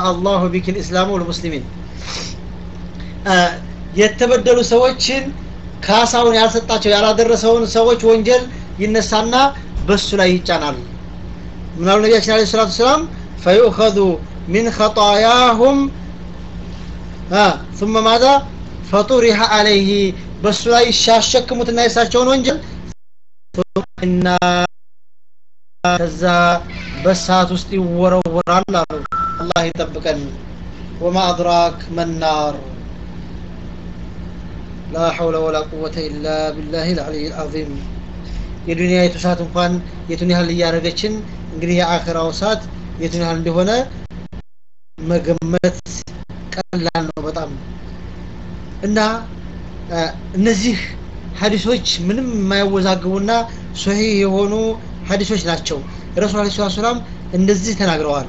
አላሁ ቢክ ልእስላሙ ወልሙስሊሚን የተበደሉ ሰዎችን ካሳውን ያልሰጣቸው ያላደረሰውን ሰዎች ወንጀል ይነሳና በሱ ላይ ይጫናል ምናሉ ነቢያችን አለ ሰላቱ ሰላም ፈዩእኸዙ ሚን ኸጣያሁም ثم ماذا فطرح عليه በሱ ላይ ሲያሸክሙትና የሳቸውን ወንጀል እና ከዛ በሰዓት ውስጥ ይወረወራል አሉ አላህ ይጠብቀን ወማ አድራክ መናር ላ ሐውለ ወላ ቁወተ ኢላ ቢላህ ልዓሊይ ልዓዚም የዱንያ የቱ ሰዓት እንኳን የቱን ያህል እያደረገችን እንግዲህ የአኸራው ሰዓት የቱን ያህል እንደሆነ መገመት ቀላል ነው በጣም እና እነዚህ ሀዲሶች ምንም የማያወዛግቡና ሶሂህ የሆኑ ሀዲሶች ናቸው ረሱል አለ ስላት ሰላም እንደዚህ ተናግረዋል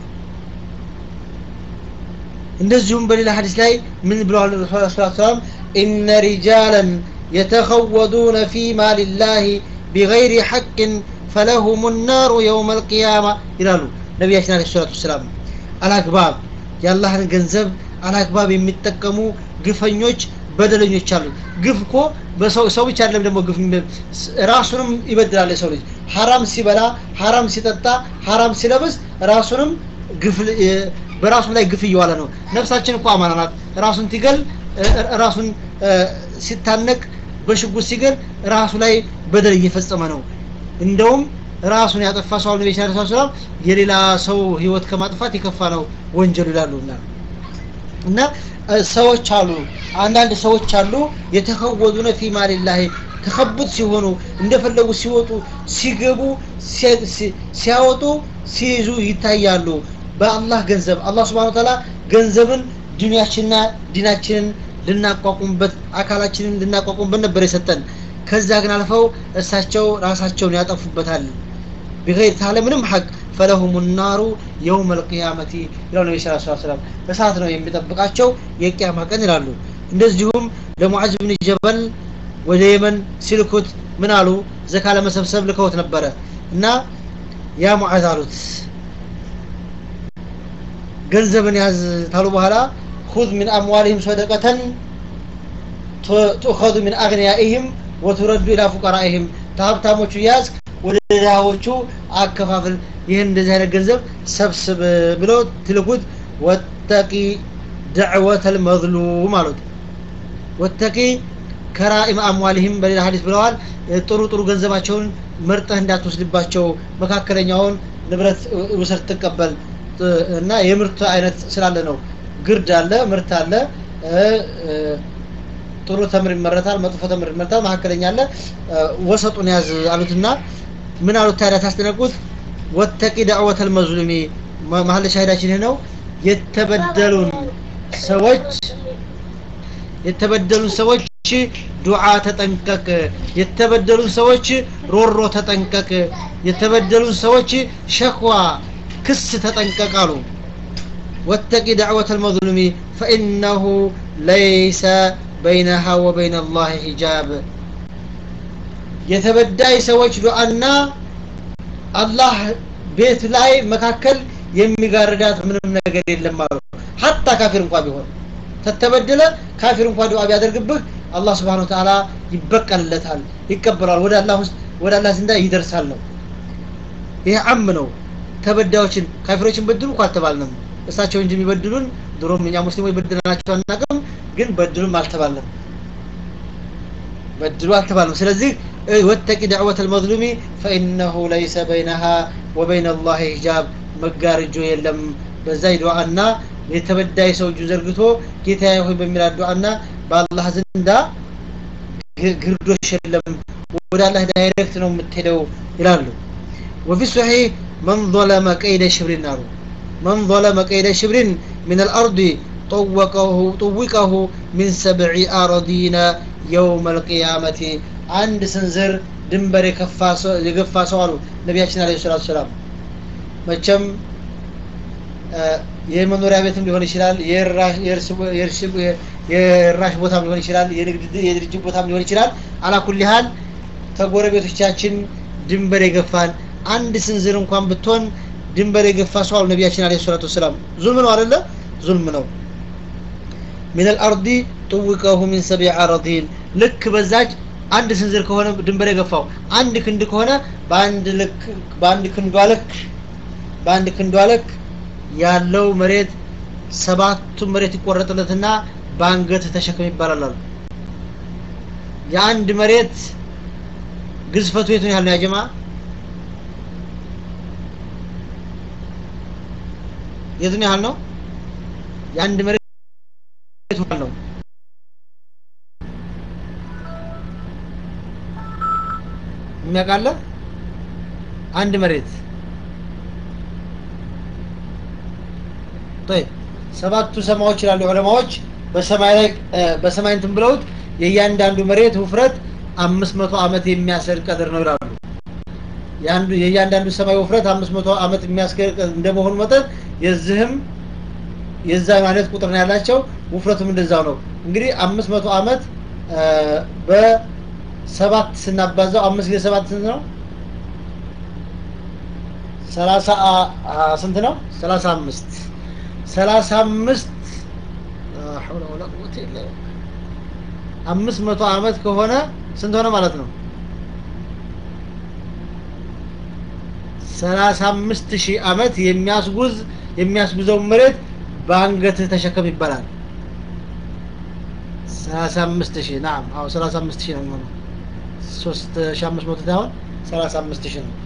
እንደዚሁም በሌላ ሀዲስ ላይ ምን ብለዋል ረሱል አለ ስላት ሰላም ኢነ ሪጃላን የተኸወዱነ ፊ ማልላህ ቢገይሪ ሐቅን ፈለሁም ናሩ የውም አልቅያማ ይላሉ ነቢያችን አለ ሰላቱ ወሰላም አላግባብ የአላህን ገንዘብ አላግባብ የሚጠቀሙ ግፈኞች በደለኞች አሉ ግፍ እኮ በሰው ሰው ብቻ አይደለም ደግሞ ግፍ ራሱንም ይበድላል የሰው ልጅ ሀራም ሲበላ ሀራም ሲጠጣ ሀራም ሲለብስ ራሱንም ግፍ በራሱ ላይ ግፍ እየዋለ ነው ነፍሳችን እኮ አማና ናት ራሱን ሲገል ራሱን ሲታነቅ በሽጉጥ ሲገል ራሱ ላይ በደል እየፈጸመ ነው እንደውም ራሱን ያጠፋ ሰው ነቢ ስ ሰላም የሌላ ሰው ህይወት ከማጥፋት የከፋ ነው ወንጀሉ ይላሉና እና ሰዎች አሉ አንዳንድ ሰዎች አሉ የተከወዱነ ፊ ማልላህ ተከቡት ሲሆኑ እንደፈለጉ ሲወጡ ሲገቡ ሲያወጡ ሲይዙ ይታያሉ በአላህ ገንዘብ አላህ ስብሓን ታላ ገንዘብን ዱኒያችንና ዲናችንን ልናቋቁምበት አካላችንን ልናቋቁምበት ነበር የሰጠን ከዛ ግን አልፈው እሳቸው ራሳቸውን ያጠፉበታል ቢገይር ታለ ምንም ሐቅ ፈለሁም ናሩ የውም አልቅያመቲ ይላሉ ነቢ ስ ሰላም እሳት ነው የሚጠብቃቸው የቅያማ ቀን ይላሉ እንደዚሁም ለሙዓዝ ብን ጀበል ወደ የመን ሲልኩት ምን አሉ ዘካ ለመሰብሰብ ልከውት ነበረ እና ያ ሙዓዝ አሉት ገንዘብን ያዝ ታሉ በኋላ ሁዝ ምን አምዋልህም ሰደቀተን ትኡኸዙ ምን አግንያኢህም ወቱረዱ ኢላ ፉቀራኢህም ከሀብታሞቹ ያዝ ወደ ድሃዎቹ አከፋፍል ይህን እንደዚህ አይነት ገንዘብ ሰብስብ ብለው ትልኩት ወተቂ ደዕወተ ልመዝሉም አሉት ወተቂ ከራኢም አምዋልህም በሌላ ሀዲስ ብለዋል ጥሩ ጥሩ ገንዘባቸውን መርጠህ እንዳትወስድባቸው መካከለኛውን ንብረት ውሰድ ትቀበል እና የምርት አይነት ስላለ ነው ግርድ አለ ምርት አለ ጥሩ ተምር ይመረታል መጥፎ ተምር ይመረታል መካከለኛ አለ ወሰጡን ያዝ አሉትና ምን አሉት ታዲያ ታስደነቁት ወተቂ ዳዕወተ ልመዝሉሚ መሀል ሻሂዳችን ይህ ነው የተበደሉን ሰዎች የተበደሉን ሰዎች ዱዓ ተጠንቀቅ የተበደሉን ሰዎች ሮሮ ተጠንቀቅ የተበደሉን ሰዎች ሸክዋ ክስ ተጠንቀቅ አሉ ወተቂ ዳዕወተ ልመዝሉሚ ፈኢነሁ ለይሰ በይነሃ ወበይነ አላህ ሂጃብ የተበዳይ ሰዎች ዱዓና አላህ ቤት ላይ መካከል የሚጋርዳት ምንም ነገር የለም አሉ ሀታ ካፊር እንኳ ቢሆን ተተበደለ ካፊር እንኳ ዱዓ ቢያደርግብህ አላህ ስብሓን ወተዓላ ይበቀልለታል ይቀበላል ወደ አላህ ውስጥ ወደ አላህ ዘንዳ ይደርሳል ነው ይሄ አም ነው ተበዳዮችን ካፊሮችን በድሉ እኮ አልተባልንም እሳቸው እንጂ የሚበድሉን ድሮም እኛ ሙስሊሞች በድለናቸው አናቅም ግን በድሉም አልተባልንም በድሉ አልተባልንም ስለዚህ ወተቂ ዳዕወተ ልመዝሉሚ ፈኢነሁ ለይሰ በይነሃ ወበይነ አላህ ሂጃብ መጋርጆ የለም በዛ ዱዓና የተበዳይ ሰው እጁ ዘርግቶ ጌታዬ ሆይ በሚላት ዱዓና በአላህ ዘንዳ ግርዶሽ የለም ወደ አላህ ዳይሬክት ነው የምትሄደው ይላሉ ወፊ ሶሒህ መን ظለመ ቀይደ ሽብሪን አሉ መን ظለመ ቀይደ ሽብሪን ምን አልአርድ طوقه طوقه من سبع أراضين يوم القيامة አንድ ስንዝር ድንበር የገፋ ሰው አሉ ነቢያችን አለ ሰላት ሰላም መቸም የመኖሪያ ቤትም ሊሆን ይችላል የራሽ ቦታም ሊሆን ይችላል የድርጅት ቦታም ሊሆን ይችላል አላኩል ያህል ተጎረቤቶቻችን ድንበር የገፋን አንድ ስንዝር እንኳን ብትሆን ድንበር የገፋ ሰው አሉ ነቢያችን አለ ሰላት ወሰላም ዙልም ነው አደለ ዙልም ነው ሚን አልአርዲ ጥውቀሁ ሚን ሰቢዕ አረዲን ልክ በዛች አንድ ስንዝር ከሆነ ድንበር የገፋው አንድ ክንድ ከሆነ በአንድ ልክ በአንድ ክንዷ ልክ በአንድ ክንዷ ልክ ያለው መሬት ሰባቱን መሬት ይቆረጥለትና በአንገት ተሸከም ይባላል አሉ የአንድ መሬት ግዝፈቱ የቱን ያህል ነው ያጀማ የቱን ያህል ነው የአንድ መሬት የቱን ያህል ነው የሚያውቃለ አንድ መሬት طيب ሰባቱ ሰማዎች ይላሉ ዑለማዎች በሰማይ ላይ በሰማይ እንትን ብለውት የእያንዳንዱ መሬት ውፍረት አምስት መቶ ዓመት የሚያስር ቀድር ነው ይላሉ የአንዱ የእያንዳንዱ ሰማይ ውፍረት አምስት መቶ ዓመት የሚያስገር እንደመሆኑ መጠን የዚህም የዛ አይነት ቁጥር ነው ያላቸው ውፍረቱም እንደዛው ነው እንግዲህ አምስት መቶ ዓመት በሰባት ስናባዛው አምስት ጊዜ ሰባት ስንት ነው ሰላሳ ስንት ነው ሰላሳ አምስት ሰላሳ አምስት ሐውለ ወላ ቁወተ ኢላ አምስት መቶ ዓመት ከሆነ ስንት ሆነ ማለት ነው ሰላሳ አምስት ሺህ ዓመት የሚያስጉዝ የሚያስጉዘው መሬት በአንገትህ ተሸከም ይባላል ሰላሳ አምስት ሺህ ናም አዎ ሰላሳ አምስት ሺህ ነው የሚሆነው ሶስት ሺህ አምስት መቶ ሳይሆን ሰላሳ አምስት ሺህ ነው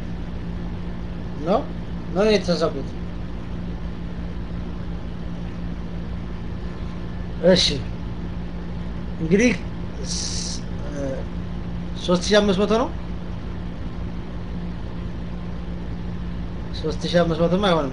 ነው ነው የተሳሳኩት እሺ እንግዲህ ሶስት ሺህ አምስት መቶ ነው ሶስት ሺህ አምስት መቶም አይሆንም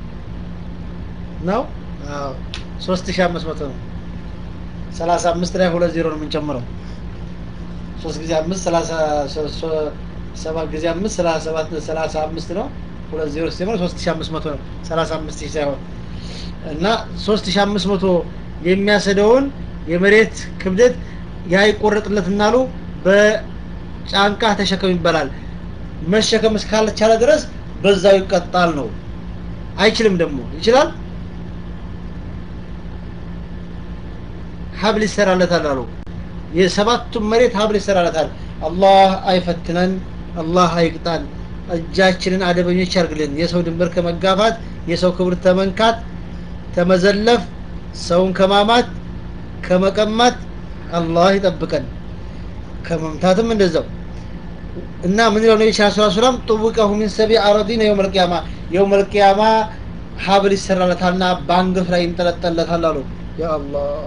ነው አዎ ሶስት ሺህ አምስት መቶ ነው ሰላሳ አምስት ላይ ሁለት ዜሮ ነው የምንጨምረው ሶስት ጊዜ አምስት ሰላሳ ሰባት ጊዜ አምስት ሰላሳ ሰባት ሰላሳ አምስት ነው ሁለት ዜሮ ሲጨምር ሶስት ሺህ አምስት መቶ ነው ሰላሳ አምስት ሺህ ሳይሆን እና ሶስት ሺህ አምስት መቶ የሚያሰደውን የመሬት ክብደት ያ ይቆረጥለትናሉ በጫንቃ ተሸከም ይባላል መሸከም እስካልቻለ ድረስ በዛው ይቀጣል ነው አይችልም ደግሞ ይችላል ሀብል ይሰራለታል አሉ የሰባቱም መሬት ሀብል ይሰራለታል አላህ አይፈትነን አላህ አይቅጣን እጃችንን አደበኞች ያርግልን የሰው ድንበር ከመጋፋት የሰው ክብር ተመንካት ተመዘለፍ ሰውን ከማማት ከመቀማት አላህ ይጠብቀን ከመምታትም እንደዛው እና ምን ይለው ነቢ ስ ሰላም ጥውቀሁ ሚን ሰቢ አረዲን የውም ልቅያማ የውም ልቅያማ ሀብል ይሰራለታልና በአንገቱ ላይ ይንጠለጠለታል አሉ ያ አላህ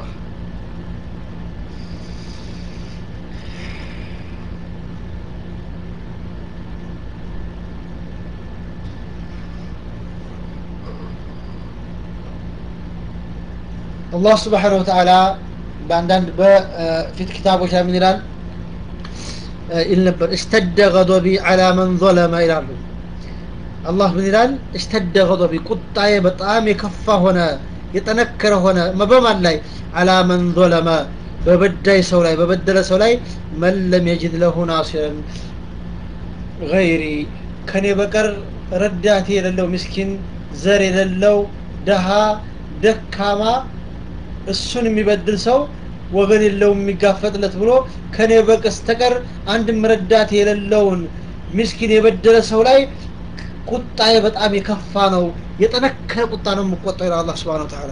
አላህ ስብሓን ወተዓላ በአንዳንድ በፊት ኪታቦች ላይ ምን ይላል ይል ነበር እሽተደ ገضቢ አላ መን ظለመ ይላሉ አላህ ምን ይላል እሽተደ ገضቢ ቁጣዬ በጣም የከፋ ሆነ የጠነከረ ሆነ በማን ላይ አላ መን ظለመ በበዳይ ሰው ላይ በበደለ ሰው ላይ መን ለም የጅድ ለሁ ናሲረን ገይሪ ከኔ በቀር ረዳቴ የሌለው ምስኪን ዘር የሌለው ደሃ ደካማ እሱን የሚበድል ሰው ወገን የለውም የሚጋፈጥለት ብሎ ከኔ በስተቀር አንድም ረዳት የሌለውን ምስኪን የበደለ ሰው ላይ ቁጣዬ በጣም የከፋ ነው የጠነከረ ቁጣ ነው የምቆጣው ይላል አላህ ስብሓን ወተዓላ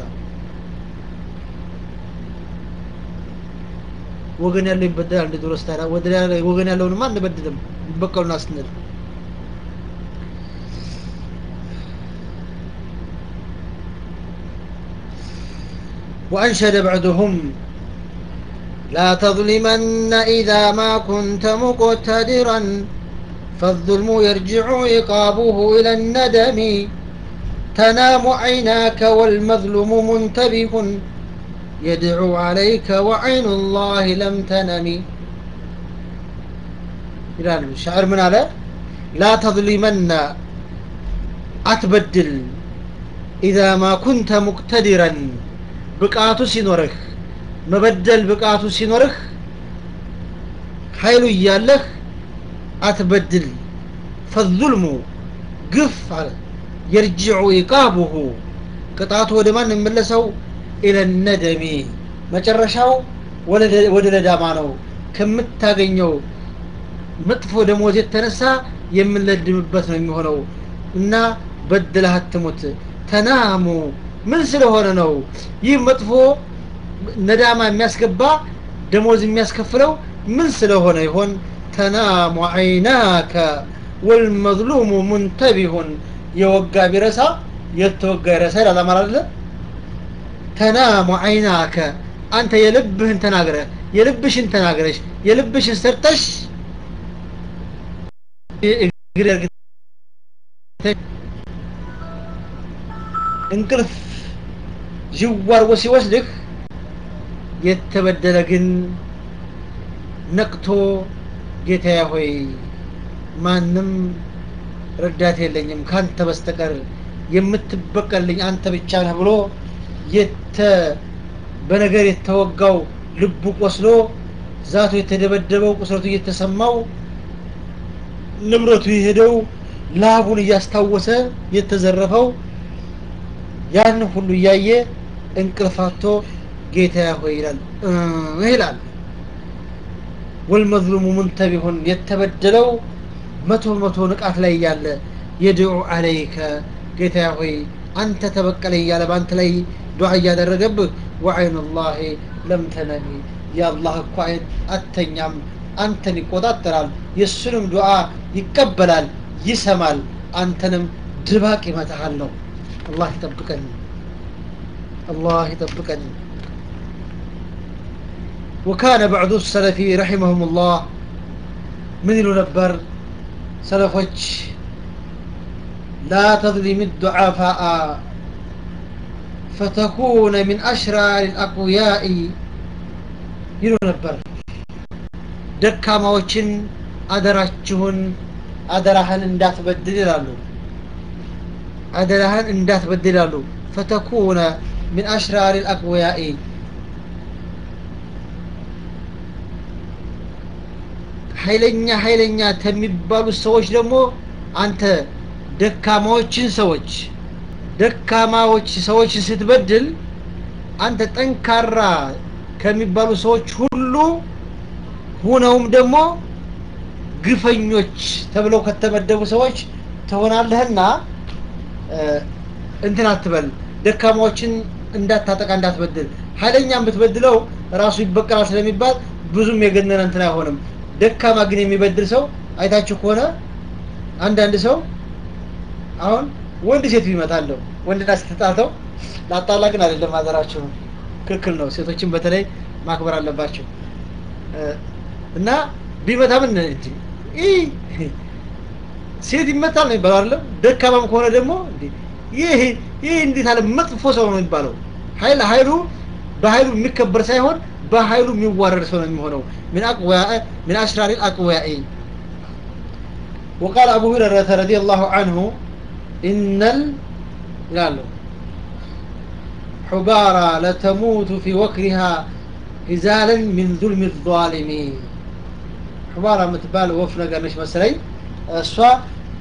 ወገን ያለው ይበደላል እንደ ድሮስ ታዲያ ወገን ያለውንማ አንበድልም ይበቀሉና ስንል وأنشد بعضهم لا تظلمن إذا ما كنت مقتدرا فالظلم يرجع عقابه إلى الندم تنام عيناك والمظلوم منتبه يدعو عليك وعين الله لم تنم إلى الشعر من على لا تظلمن أتبدل إذا ما كنت مقتدرا ብቃቱ ሲኖርህ መበደል ብቃቱ ሲኖርህ ኃይሉ እያለህ አትበድል ፈዙልሙ ግፍ አለ የርጅዑ ኢቃቡሁ ቅጣቱ ወደ ማን የሚመለሰው ኢለነደሚ መጨረሻው ወደ ነዳማ ነው ከምታገኘው መጥፎ ደሞዝ የተነሳ የምንለድምበት ነው የሚሆነው እና በድለህ አትሙት ተናሙ ምን ስለሆነ ነው ይህ መጥፎ ነዳማ የሚያስገባ ደሞዝ የሚያስከፍለው ምን ስለሆነ ይሆን ተናሙ አይናከ ወልመዝሉሙ ሙንተቢሁን የወጋ ቢረሳ የተወጋ ይረሳ ይላል አማራ አይደለ ተናሙ አይናከ አንተ የልብህን ተናግረ የልብሽን ተናግረሽ የልብሽን ሰርተሽ እንቅልፍ ዥዋርጎ ሲወስድህ የተበደለ ግን ነቅቶ ጌታዬ ሆይ ማንም ረዳት የለኝም ካንተ በስተቀር የምትበቀልኝ አንተ ብቻ ነህ ብሎ የተ በነገር የተወጋው ልቡ ቆስሎ ዛቱ የተደበደበው ቁስለቱ እየተሰማው ንብረቱ የሄደው ላቡን እያስታወሰ የተዘረፈው ያን ሁሉ እያየ እንቅልፋቶ ጌታ ሆይ ይላል ይላል ወልመዝሉሙ ሙንተቢሁን የተበደለው መቶ መቶ ንቃት ላይ እያለ የድዑ አለይከ ጌታ ሆይ አንተ ተበቀለኝ እያለ በአንተ ላይ ዱዓ እያደረገብህ ወዐይኑ ላሂ ለም ተነሚ የአላህ እኮ አይን አተኛም አንተን ይቆጣጠራል የእሱንም ዱዓ ይቀበላል ይሰማል አንተንም ድባቅ ይመታሃል ነው አላህ ይጠብቀን አላህ ይጠብቀን وكان بعض السلف رحمهم الله من نبر سلفوች لا تظلم الضعفاء فتكون من أشرار الأقوياء ይሉ ነበር ደካማዎችን አደራችሁን አደራህን እንዳትበድል ይላሉ አደራህን እንዳትበድል ይላሉ ፈተኩነ ምን አሽራር ልአቅወያኢ ኃይለኛ ኃይለኛ ከሚባሉት ሰዎች ደግሞ አንተ ደካማዎችን ሰዎች ደካማዎች ሰዎችን ስትበድል አንተ ጠንካራ ከሚባሉ ሰዎች ሁሉ ሁነውም ደግሞ ግፈኞች ተብለው ከተመደቡ ሰዎች ትሆናለህና እንትን አትበል ደካማዎችን እንዳታጠቃ እንዳትበድል ኃይለኛም ብትበድለው ራሱ ይበቀላል ስለሚባል ብዙም የገነነ እንትን አይሆንም ደካማ ግን የሚበድል ሰው አይታችሁ ከሆነ አንዳንድ ሰው አሁን ወንድ ሴት ይመታለሁ ወንድና ስትጣተው ላጣላ ግን አይደለም ሀገራችሁ ክልክል ነው ሴቶችን በተለይ ማክበር አለባቸው እና ቢመታ ምን ሴት ይመታል ነው የሚባለው አይደለም ደካማም ከሆነ ደግሞ ይህ ይህ እንዴት አለ መጥፎ ሰው ነው የሚባለው ኃይል ኃይሉ በኃይሉ የሚከበር ሳይሆን በኃይሉ የሚዋረድ ሰው ነው የሚሆነው من أقوياء من أشرار الأقوياء وقال أبو هريرة رضي الله عنه إن ال قال حبارى لتموت في وكرها إزالا من ظلم الظالمين حبارى متبال وفنا قرنش مسلي السوا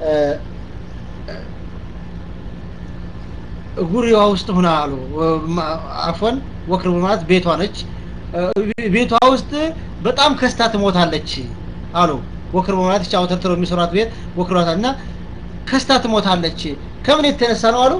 ጉሪዋ ውስጥ ሁና አሉ አፎን ወክር ማለት ቤቷ ነች ቤቷ ውስጥ በጣም ከስታ ትሞታለች አሉ ወክር ማለት ቻው ተርትሮ የሚሰራት ቤት ወክሯታ እና ከስታ ትሞታለች ከምን የተነሳ ነው አሉ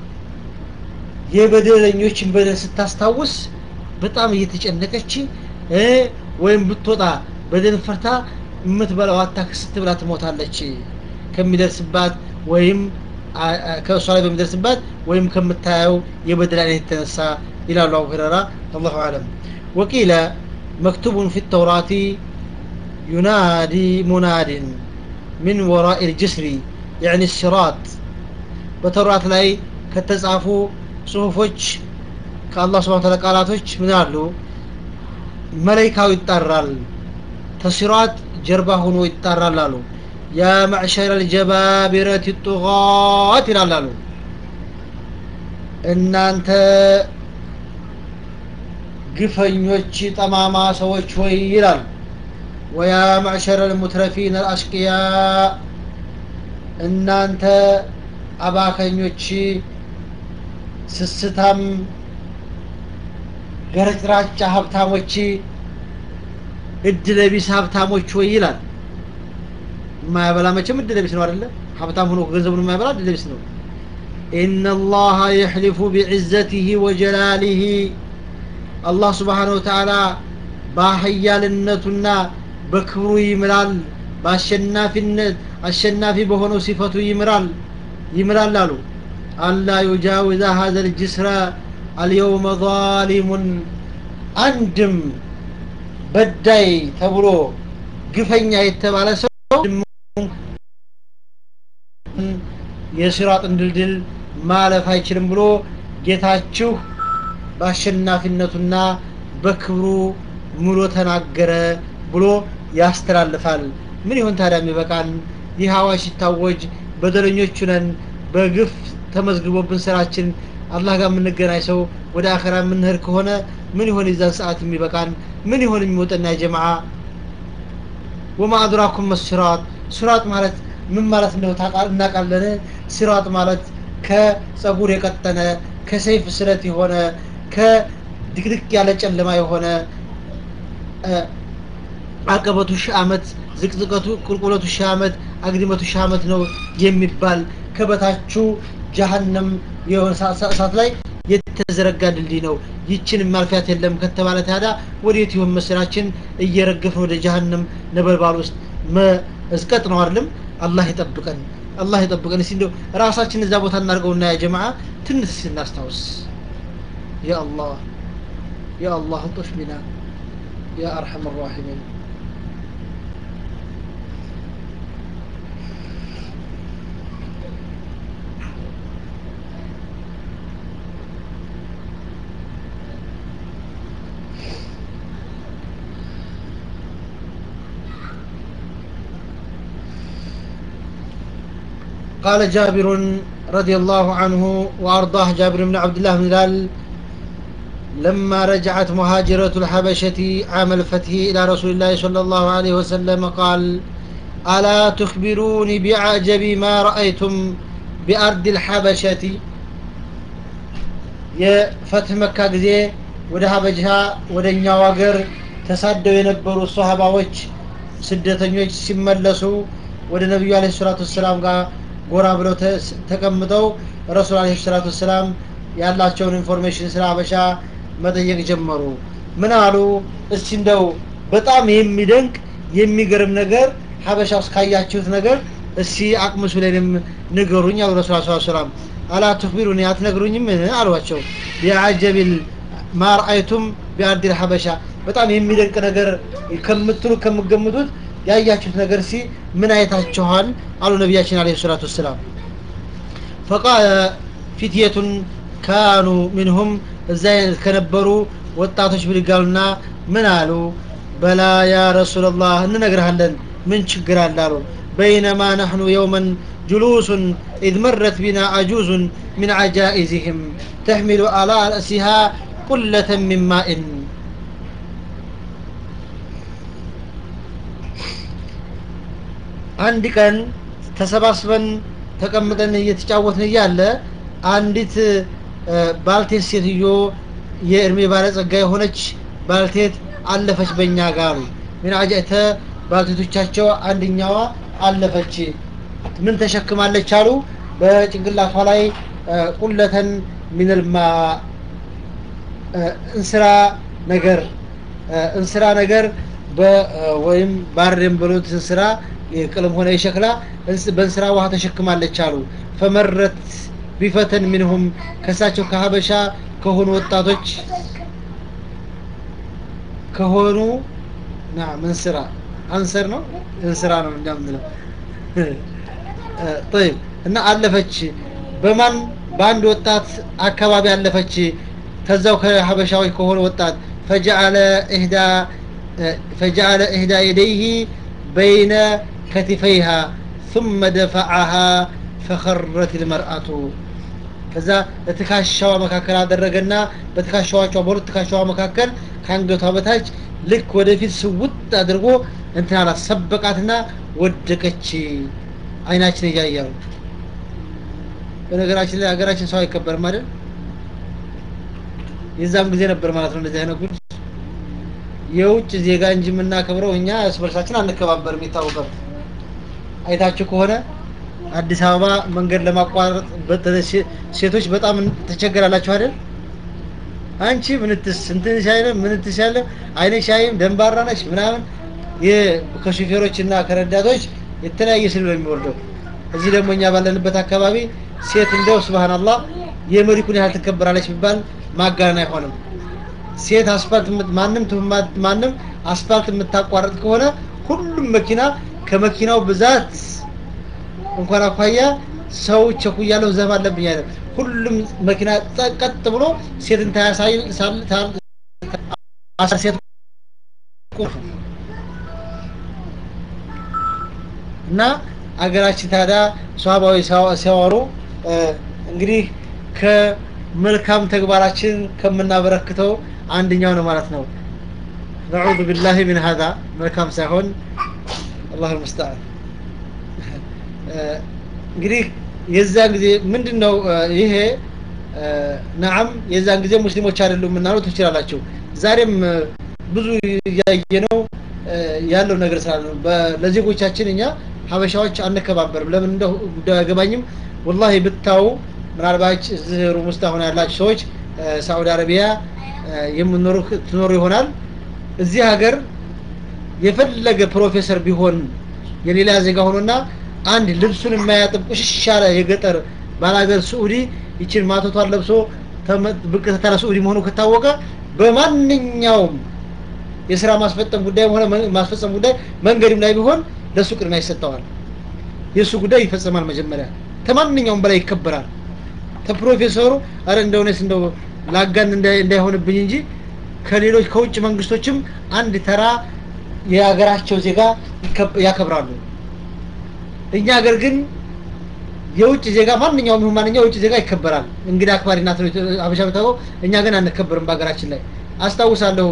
የበደለኞችን በደል ስታስታውስ በጣም እየተጨነቀች ወይም ብትወጣ በደል ፈርታ የምትበላው አታ ክስት ብላ ትሞታለች ከሚደርስባት ወይም ከእሷ ላይ በሚደርስባት ወይም ከምታየው የበደል አይነት የተነሳ ይላሉ አቡ ሁረራ አላሁ አለም وقيل مكتوب في التوراة ينادي مناد من وراء الجسر يعني الصراط በተውራት ላይ ከተጻፉ ጽሁፎች ከአላህ ስብሐ ወተዓላ ቃላቶች ምን አሉ መላይካው ይጣራል ተሲራት ጀርባ ሆኖ ይጣራል አሉ ያ ማዕሸረ ልጀባቢረት ጡጋት ይላል አሉ እናንተ ግፈኞች ጠማማ ሰዎች ሆይ ይላል ወያ ማዕሸረ ልሙትረፊን አልአሽቅያ እናንተ አባከኞች ስስታም ገረጭራጫ ሀብታሞች እድለቢስ ሀብታሞች ወይ ይላል የማያበላ መቼም እድለቢስ ነው አይደለ ሀብታም ሆኖ ገንዘቡን የማያበላ እድለቢስ ነው إن الله يحلف بعزته وجلاله الله سبحانه وتعالى በኃያልነቱና በክብሩ ይምራል በአሸናፊነት አሸናፊ በሆነው ሲፈቱ ይምራል ይምራል አሉ አላ ዩጃዊዛ ሀዘ ልጅስረ አልየውመ ዛሊሙን አንድም በዳይ ተብሎ ግፈኛ የተባለ ሰው የሲራጥን ድልድል ማለፍ አይችልም ብሎ ጌታችሁ በአሸናፊነቱና በክብሩ ምሎ ተናገረ ብሎ ያስተላልፋል ምን ይሆን ታዲያ የሚበቃን ይህ አዋጅ ሲታወጅ በደለኞቹ ነን በግፍ ተመዝግቦብን ስራችን አላህ ጋር የምንገናኝ ሰው ወደ አኸራ የምንሄድ ከሆነ ምን ይሆን የዛን ሰዓት የሚበቃን ምን ይሆን የሚወጠና ጀማዓ ወማ አድራኩም መስራጥ ስራጥ ማለት ምን ማለት እንደው እናውቃለን ስራጥ ማለት ከጸጉር የቀጠነ ከሰይፍ ስለት የሆነ ከድቅድቅ ያለ ጨለማ የሆነ አቀበቱ ሺህ ዓመት ዝቅዝቀቱ ቁልቁለቱ ሺህ ዓመት አግድመቱ ሺህ ዓመት ነው የሚባል ከበታችሁ ጀሀነም የሆነ እሳት ላይ የተዘረጋ ድልድይ ነው ይችን ማልፊያት የለም ከተባለ ታዲያ ወዴት ይሆን መስራችን እየረገፍን ወደ ጀሀነም ነበልባል ውስጥ መዝቀጥ ነው አይደለም አላህ ይጠብቀን አላህ ይጠብቀን እስቲ እንደው ራሳችን እዛ ቦታ እናድርገውና ያ ጀማዓ ትንሽ እናስታውስ ያ አላህ ያ አላህ እንጦሽ ቢና ያ አርሐም الراحمين قال جابر رضي الله عنه وأرضاه جابر بن عبد الله بن هلال لما رجعت مهاجرة الحبشة عام الفتح إلى رسول الله صلى الله عليه وسلم قال ألا تخبروني بعجب ما رأيتم بأرض الحبشة የፈትህ መካ ጊዜ ወደ ሀበጃ ወደ እኛው ሀገር ተሳደው የነበሩ ሶሀባዎች ስደተኞች ሲመለሱ ወደ ነቢዩ አለ ሰላቱ ወሰላም ጋር ጎራ ብለው ተቀምጠው ረሱል አለ ሰላቱ ወሰላም ያላቸውን ኢንፎርሜሽን ስለ ሀበሻ መጠየቅ ጀመሩ ምን አሉ እስቲ እንደው በጣም የሚደንቅ የሚገርም ነገር ሀበሻ ውስጥ ካያችሁት ነገር እስቲ አቅምሱ ላይንም ንገሩኝ አሉ ረሱል ስ ሰላም አላ ትክቢሩኒ አትነግሩኝም አሏቸው የአጀቢል ማርአይቱም ቢአርዲል ሀበሻ በጣም የሚደንቅ ነገር ከምትሉ ከምገምቱት ያያችሁት ነገር ሲ ምን አይታችኋል አሉ ነቢያችን አለ ሰላቱ ወሰላም ፈቃለ ፊትየቱን ካኑ ሚንሁም እዛ ከነበሩ ወጣቶች ብድጋሉና ምን አሉ በላ ያ ረሱላላህ እንነግርሃለን ምን ችግር አለ አሉ በይነማ ነሕኑ የውመን جلوس إذ مرت بنا عجوز من عجائزهم تحمل على رأسها قلة من ماء አንድ ቀን ተሰባስበን ተቀምጠን እየተጫወትን እያለ አንዲት ባልቴት ሴትዮ የእድሜ ባለጸጋ የሆነች ባልቴት አለፈች በእኛ ጋር ምን አጃተ ባልቴቶቻቸው አንደኛዋ አለፈች ምን ተሸክማለች አሉ በጭንቅላቷ ላይ ቁለተን ሚንልማ እንስራ ነገር እንስራ ነገር ወይም ባሬም ብሎት እንስራ የቅልም ሆነ የሸክላ በእንስራ ውሃ ተሸክማለች አሉ ፈመረት ቢፈተን ሚንሁም ከሳቸው ከሀበሻ ከሆኑ ወጣቶች ከሆኑ ናም እንስራ አንሰር ነው እንስራ ነው እንደምንለው طيب እና አለፈች በማን በአንድ ወጣት አካባቢ አለፈች ከዛው ከሀበሻዎች ከሆነ ወጣት ፈጀዐለ ኢህዳ ፈጀዐለ ኢህዳ የደይህ በይነ ከቲፈይሃ ثم دفعها فخرت المرأة ከዛ በትካሻዋ መካከል አደረገና በትካሻዋቿ በሁለት ትካሻዋ መካከል ከአንገቷ በታች ልክ ወደፊት ስውጥ አድርጎ እንትን አላት ሰበቃትና ወደቀች አይናችን እያያሉ በነገራችን ላይ ሀገራችን ሰው አይከበርም አይደል የዛም ጊዜ ነበር ማለት ነው እንደዚህ አይነት ጉድ የውጭ ዜጋ እንጂ የምናከብረው እኛ እርስ በርሳችን አንከባበርም ይታወቃል አይታችሁ ከሆነ አዲስ አበባ መንገድ ለማቋረጥ በተለይ ሴ- ሴቶች በጣም ትቸገራላችሁ አይደል አንቺ ምንትስ እንትን ሻይነ ምንትስ ያለ አይነሽ አይም ደንባራ ነሽ ምናምን የ- ከሹፌሮች እና ከረዳቶች የተለያየ ስድብ ነው የሚወርደው እዚህ ደግሞ እኛ ባለንበት አካባቢ ሴት እንደው ስብሃንአላህ የመሪኩን ያህል ትከበራለች ቢባል ማጋነን አይሆንም ሴት አስፋልት የምት- ማንም ትሁን ማ- ማንም አስፋልት የምታቋርጥ ከሆነ ሁሉም መኪና ከመኪናው ብዛት እንኳን አኳያ ሰው ቸኩያለሁ ዘብ አለብኝ አይደል ሁሉም መኪና ጸ- ቀጥ ብሎ ሴትን ታያሳይ ሳል ታል አስር ሴት ቁም እና አገራችን ታዲያ ሷባዊ ሲያወሩ እ፣ እንግዲህ ከመልካም ተግባራችን ከምናበረክተው አንደኛው ነው ማለት ነው ነዑዙ ቢላሂ ሚን ሀዛ መልካም ሳይሆን አላሁ ልሙስተዓን እንግዲህ የዛን ጊዜ ምንድን ነው እ፣ ይሄ እ፣ ነዓም የዛን ጊዜ ሙስሊሞች አይደሉም ምናሉ ትችላላችሁ ዛሬም እ፣ ብዙ እያየ ነው እ፣ ያለው ነገር ስላለ ነው በ- ለዜጎቻችን እኛ ሀበሻዎች አንከባበርም ለምን እንደው ጉዳዩ አይገባኝም ወላሂ ብታው ምናልባት እዚህ ሩም ውስጥ አሁን ያላችሁ ሰዎች እ፣ ሳዑዲ አረቢያ እ፣ የምኖሩ ትኖሩ ይሆናል እዚህ ሀገር የፈለገ ፕሮፌሰር ቢሆን የሌላ ዜጋ ሆኖና አንድ ልብሱን የማያጥብ ቁሽሽ ያለ የገጠር ባላገር ስዑዲ ይችን ማቶቷን ለብሶ ተመ- ብቅ ተታለ ስዑዲ መሆኑ ከታወቀ በማንኛውም የስራ ማስፈጸም ጉዳይ ሆነ መ- ማስፈጸም ጉዳይ መንገድም ላይ ቢሆን ለሱ ቅድሚያ ይሰጠዋል የእሱ ጉዳይ ይፈጸማል መጀመሪያ ከማንኛውም በላይ ይከበራል ከፕሮፌሰሩ አረ እንደሆነስ እንደው ላጋን እንዳይ- እንዳይሆንብኝ እንጂ ከሌሎች ከውጭ መንግስቶችም አንድ ተራ የሀገራቸው ዜጋ ይከብ- ያከብራሉ እኛ ሀገር ግን የውጭ ዜጋ ማንኛውም ይሁን ማንኛው የውጭ ዜጋ ይከበራል እንግዲህ አክባሪ ናት ነው ሀበሻ የምታውቀው እኛ ግን አንከበርም በሀገራችን ላይ አስታውሳለሁ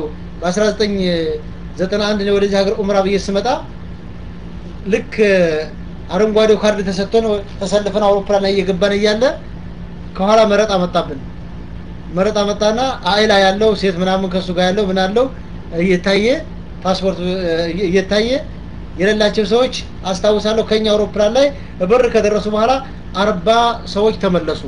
በ1991 እኔ ወደዚህ ሀገር ኡምራ ብዬ ስመጣ ልክ አረንጓዴው ካርድ ተሰጥቶን ተሰልፈን አውሮፕላን ላይ እየገባን እያለ ከኋላ መረጣ መጣብን መረጣ መጣና አይላ ያለው ሴት ምናምን ከሱ ጋር ያለው ምን አለው እየታየ ፓስፖርት እ- እየታየ የሌላቸው ሰዎች አስታውሳለሁ ከኛ አውሮፕላን ላይ በር ከደረሱ በኋላ አርባ ሰዎች ተመለሱ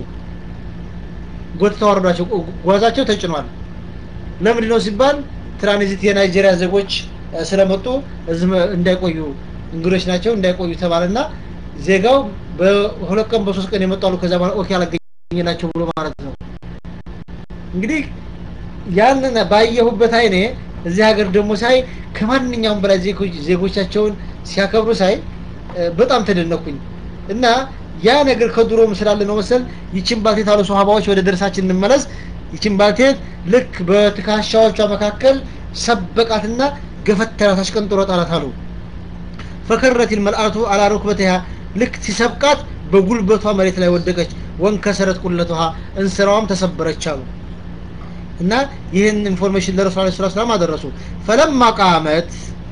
ጎትተው አወረዷቸው ጓ- ጓዛቸው ተጭኗል ለምንድን ነው ሲባል ትራንዚት የናይጄሪያ ዜጎች እ፣ ስለመጡ እዚህ መ- እንዳይቆዩ እንግዶች ናቸው እንዳይቆዩ ተባለና ዜጋው በሁለት ቀን በሶስት ቀን የመጡ አሉ ከዛ በኋላ ኦኬ አላገኘናቸው ብሎ ማለት ነው እንግዲህ ያንን ባየሁበት አይኔ እዚህ ሀገር ደግሞ ሳይ ከማንኛውም በላይ ዜጎች- ዜጎቻቸውን ሲያከብሩ ሳይ እ፣ በጣም ተደነኩኝ እና ያ ነገር ከድሮም ስላለ ነው መሰል ይችን ባልቴት አሉ ሶሃባዎች ወደ ደርሳችን እንመለስ ይችን ባልቴት ልክ በትከሻዎቿ መካከል ሰበቃትና ገፈተራት አሽቀንጥሮ ጣላት አሉ ፈከረት ልመልአቱ አላ ሩክበትሃ ልክ ሲሰብቃት በጉልበቷ መሬት ላይ ወደቀች ወንከሰረት ቁለትሃ እንስራዋም ተሰበረች አሉ እና ይህን ኢንፎርሜሽን ለረሱል ለ ስላት ሰላም አደረሱ ፈለማ ቃመት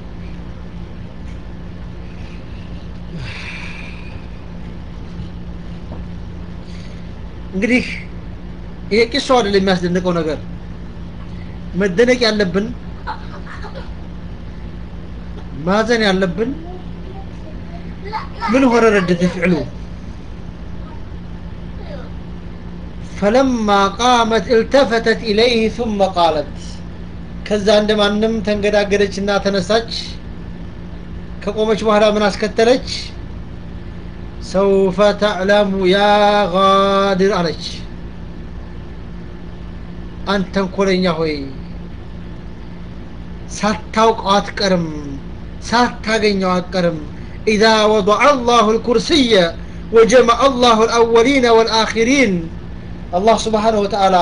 እንግዲህ ይሄ ቂሳው አይደለም የሚያስደንቀው ነገር መደነቅ ያለብን ማዘን ያለብን ምን ሆነ ረደት ፍዕሉ فلما قامت التفتت إليه ثم قالت ከዛ እንደማንም ተንገዳገደችና ተነሳች ከቆመች በኋላ ምን አስከተለች ሰውፈ ተዕለሙ ያ ጋድር አለች አንተ ተንኮለኛ ሆይ ሳታውቀው አትቀርም ሳታገኘው አትቀርም ኢዛ ወضع الله الكرسي وجمع الله الأولين والآخرين አላህ ስብሓንሁ ወተዓላ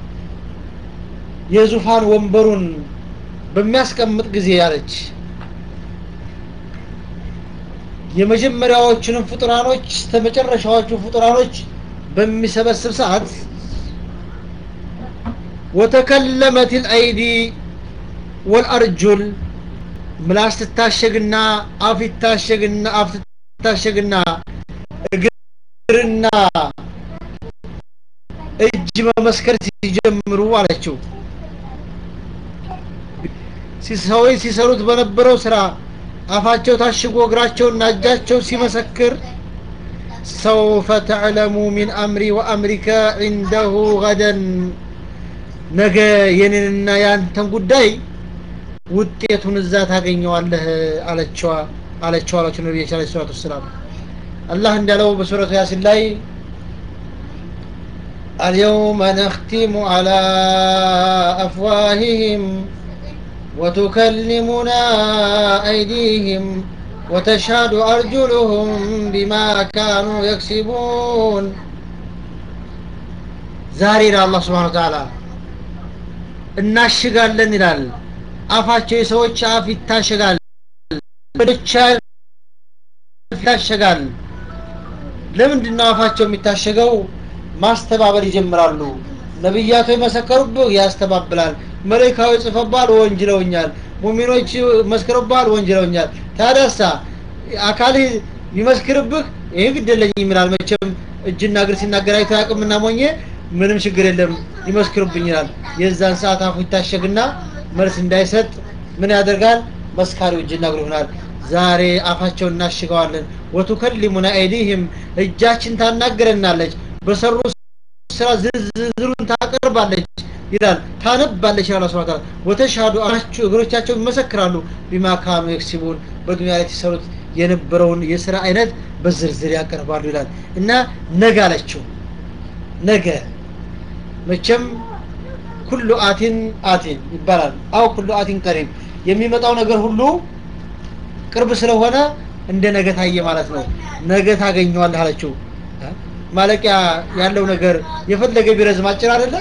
የዙፋን ወንበሩን በሚያስቀምጥ ጊዜ ያለች የመጀመሪያዎቹንም ፍጡራኖች ተመጨረሻዎቹ ፍጡራኖች በሚሰበስብ ሰዓት ወተከለመት ልአይዲ ወልአርጁል ምላስ ትታሸግና አፍ ይታሸግና አፍ ትታሸግና እግርና እጅ መመስከር ሲጀምሩ አለችው ሰዎች ሲሰሩት በነበረው ስራ አፋቸው ታሽጎ እግራቸውና እጃቸው ሲመሰክር ሰውፈ ተዕለሙ ሚን አምሪ ወአምሪከ ዒንደሁ ገደን ነገ የኔንና ያንተን ጉዳይ ውጤቱን እዛ ታገኘዋለህ አለችዋ አለችው አላቸው ነቢያችን አለ ሰላቱ ወሰላም አላህ እንዳለው በሱረቱ ያሲን ላይ اليوم نختم على أفواههم وتكلمنا أيديهم وتشهد أرجلهم بما كانوا يكسبون ዛሬ ይላል አላህ ስብሓን ወተዓላ እናሽጋለን ይላል አፋቸው የሰዎች አፍ ይታሸጋል ወደቻ ይታሸጋል ለምንድን ነው አፋቸው የሚታሸገው ማስተባበል ይጀምራሉ ነቢያቱ የመሰከሩብህ ያስተባብላል መለካዊ ጽፈባል ወንጅለውኛል ሙሚኖች መስክረባል ወንጅለውኛል ታዲያሳ አካልህ ይመስክርብህ ይህ ግደለኝ ይላል መቼም እጅና እግር ሲናገር አይቶ ያቅምና ሞኘ ምንም ችግር የለም ይመስክሩብኝ ይላል የዛን ሰዓት አፉ ይታሸግና መልስ እንዳይሰጥ ምን ያደርጋል መስካሪው እጅና እግሩ ይሆናል ዛሬ አፋቸውን እናሽገዋለን ወቱከሊሙና አይዲህም እጃችን ታናግረናለች በሰሩ ስራ ዝርዝሩን ታቀርባለች ይላል ታነባለች ይላል ስብሐ ተዓላ ወተሻዱ አራችሁ እግሮቻቸው ይመሰክራሉ ቢማ ካኑ የክሲቡን በዱንያ ላይ ሲሰሩት የነበረውን የስራ አይነት በዝርዝር ያቀርባሉ ይላል እና ነገ አለችው ነገ መቼም ኩሉ አቲን አቲን ይባላል አው ኩሉ አቲን ቀሪብ የሚመጣው ነገር ሁሉ ቅርብ ስለሆነ እንደ ነገ ታየ ማለት ነው ነገ ታገኘዋለህ አለችው ማለቂያ ያለው ነገር የፈለገ ቢረዝም አጭር አይደለ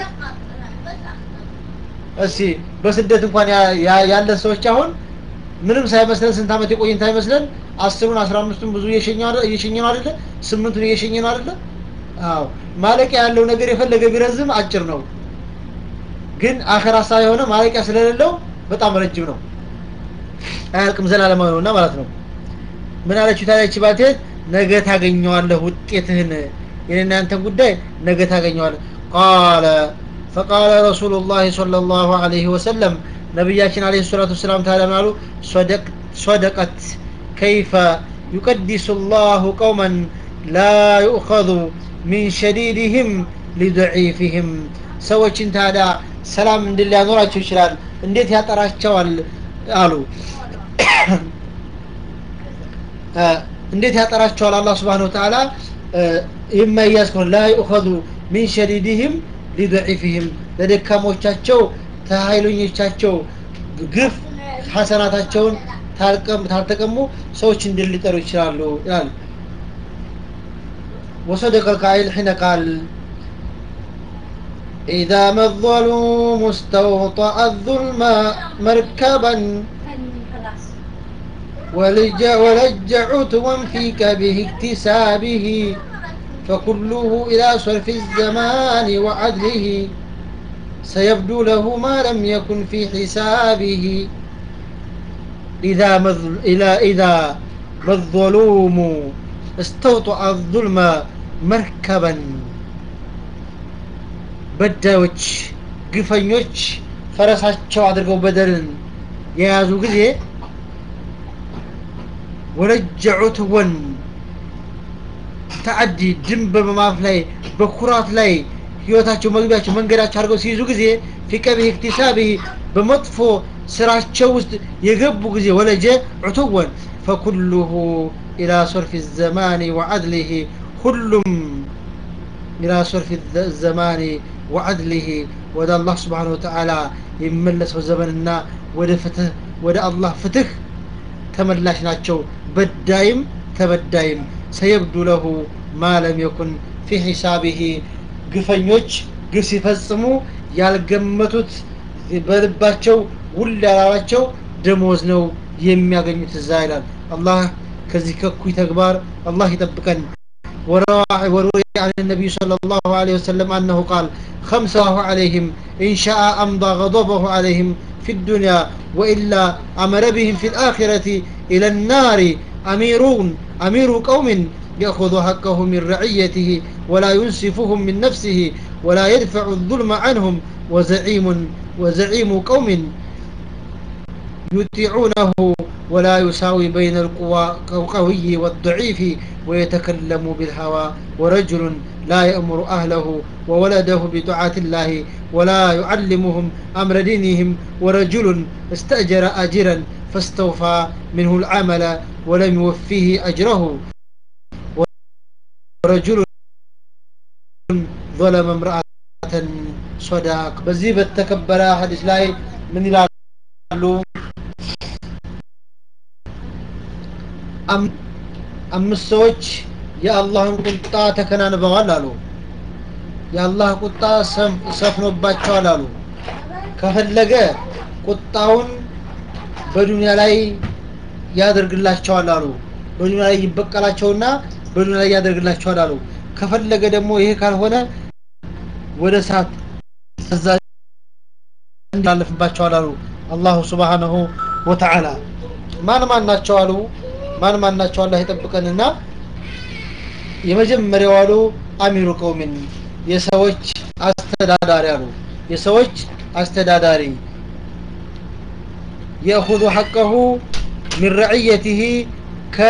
እስቲ በስደት እንኳን ያለ ሰዎች አሁን ምንም ሳይመስለን ስንት ዓመት የቆይን ሳይመስለን አስሩን አስራ አምስቱን ብዙ እየሸኘ ነው አይደለ ስምንቱን እየሸኘ ነው አይደለ አዎ ማለቂያ ያለው ነገር የፈለገ ቢረዝም አጭር ነው ግን አኸራ የሆነ ማለቂያ ስለሌለው በጣም ረጅም ነው አያልቅም ዘላለማዊ ነውና ማለት ነው ምን አለችው ታዲያች ባልቴት ነገ ታገኘዋለህ ውጤትህን የኔና ያንተን ጉዳይ ነገ ታገኘዋለህ ቃለ فقال رسول الله صلى الله عليه وسلم نبياتنا عليه الصلاة والسلام تعالى قالوا صدق صدقت كيف يقدس الله قوما لا يؤخذ من شديدهم لضعيفهم ሰዎችን ታዲያ ሰላም እንድል ሊያኖራቸው ይችላል እንዴት ያጠራቸዋል አሉ እንዴት ያጠራቸዋል አላህ ስብሓን ወተዓላ የማያዝ ከሆነ ላ ዩእኸዙ ሚን ሸዲድህም ሊضዒፍህም ለደካሞቻቸው ተሀይሎኞቻቸው ግፍ ሐሰናታቸውን ታልተቀሙ ሰዎች እንድል ሊጠሩ ይችላሉ ይላል وصدق القائل حين قال إذا ما الظلوم استوطأ الظلم مركبا ولج ولج عتوا فيك به اكتسابه فكله إلى صرف الزمان وعدله سيبدو له ما لم يكن في حسابه إذا مذ... إلى إذا ما الظلوم استوطأ الظلم مركبا በዳዮች ግፈኞች ፈረሳቸው አድርገው በደልን የያዙ ጊዜ ወለጀዑት ወን ተዓዲ ድንበር በማፍ ላይ በኩራት ላይ ህይወታቸው መግቢያቸው መንገዳቸው አድርገው ሲይዙ ጊዜ ፊቀቢህ እክቲሳቢህ በመጥፎ ስራቸው ውስጥ የገቡ ጊዜ ወለጀ ዑትወን ፈኩሉሁ ኢላ ሶርፊ ዘማኒ ወዓድሊህ ሁሉም ኢላ ሶርፊ ዘማኒ ወዓድሊህ ወደ አላህ ስብሓን ወተዓላ የሚመለሰው ዘመንና ወደ ፍትህ ወደ አላህ ፍትህ ተመላሽ ናቸው በዳይም ተበዳይም ሰየብዱ ለሁ ማ ለም የኩን ፊ ሒሳቢህ ግፈኞች ግፍ ሲፈጽሙ ያልገመቱት በልባቸው ውል ያላላቸው ደሞዝ ነው የሚያገኙት እዛ ይላል አላህ ከዚህ ከኩይ ተግባር አላህ ይጠብቀን وروي عن النبي صلى الله عليه وسلم أنه قال خمسه عليهم إن شاء أمضى غضبه عليهم في الدنيا وإلا أمر بهم في الآخرة إلى النار أميرون أمير قوم يأخذ حقه من رعيته ولا ينصفهم من نفسه ولا يدفع الظلم عنهم وزعيم وزعيم قوم يطيعونه ولا يساوي بين القوي والضعيف ويتكلم بالهوى ورجل لا يأمر أهله وولده بطاعة الله ولا يعلمهم أمر دينهم ورجل استأجر أجرا فاستوفى منه العمل ولم يوفيه أجره ورجل ظلم امرأة صداق بزي بتكبر حديث لاي من ይላሉ አምስት ሰዎች የአላህን ቁጣ ተከናንበዋል አሉ የአላህ ቁጣ ሰፍኖባቸዋል አሉ ከፈለገ ቁጣውን በዱንያ ላይ ያደርግላቸዋል አሉ በዱንያ ላይ ይበቀላቸውና በዱንያ ላይ ያደርግላቸዋል አሉ ከፈለገ ደግሞ ይሄ ካልሆነ ወደ እሳት እንዳለፍባቸዋል አሉ አላሁ ስብሓንሁ ወተዓላ ማን ማን ናቸው አሉ ማን ማን ናቸው አላህ ይጠብቀንና የመጀመሪያው አሉ አሚሩ ቀውሚን የሰዎች አስተዳዳሪ አሉ የሰዎች አስተዳዳሪ የእኹዙ ሐቀሁ ሚን ረዕየትህ ከ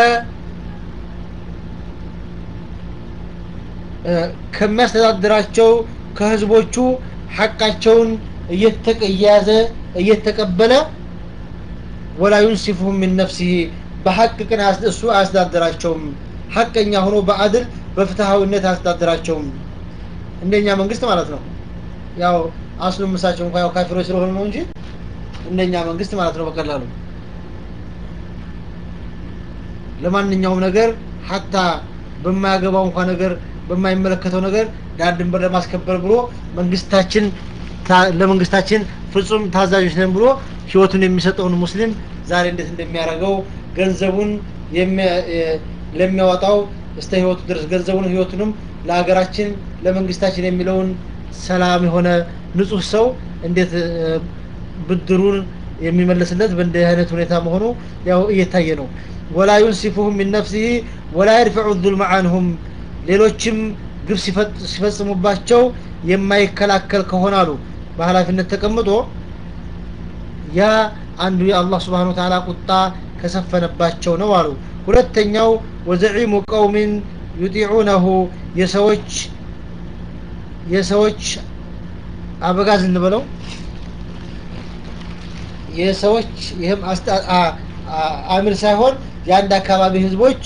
ከሚያስተዳድራቸው ከህዝቦቹ ሐቃቸውን እየያዘ እየተቀበለ ወላ ዩንሲፉሁም ሚን ነፍሲህ በሐቅ ቅን እሱ አያስተዳድራቸውም ሐቀኛ ሆኖ በአድል በፍትሃዊነት አያስተዳድራቸውም እንደኛ መንግስት ማለት ነው ያው አስሉ ምሳቸው እንኳ ያው ካፊሮች ስለሆኑ ነው እንጂ እንደኛ መንግስት ማለት ነው በቀላሉ ለማንኛውም ነገር ሀታ በማያገባው እንኳ ነገር በማይመለከተው ነገር ዳር ድንበር ለማስከበር ብሎ መንግስታችን ለመንግስታችን ፍጹም ታዛዦች ነን ብሎ ህይወቱን የሚሰጠውን ሙስሊም ዛሬ እንዴት እንደሚያደርገው ገንዘቡን ለሚያወጣው እስተ ህይወቱ ድረስ ገንዘቡን ህይወቱንም ለሀገራችን ለመንግስታችን የሚለውን ሰላም የሆነ ንጹህ ሰው እንዴት ብድሩን የሚመለስለት በእንዲህ አይነት ሁኔታ መሆኑ ያው እየታየ ነው ወላ ዩንሲፉሁም ሚን ነፍሲህ ወላ የድፈዑ ዙልመ አንሁም ሌሎችም ግብ ሲፈጽሙባቸው የማይከላከል ከሆነ አሉ በኃላፊነት ተቀምጦ ያ አንዱ የአላህ ስብሓን ተዓላ ቁጣ ከሰፈነባቸው ነው አሉ ሁለተኛው ወዘዒሙ ቀውሚን ዩጢዑነሁ የሰዎች የሰዎች አበጋዝ እንበለው የሰዎች ይህም አሚር ሳይሆን የአንድ አካባቢ ህዝቦች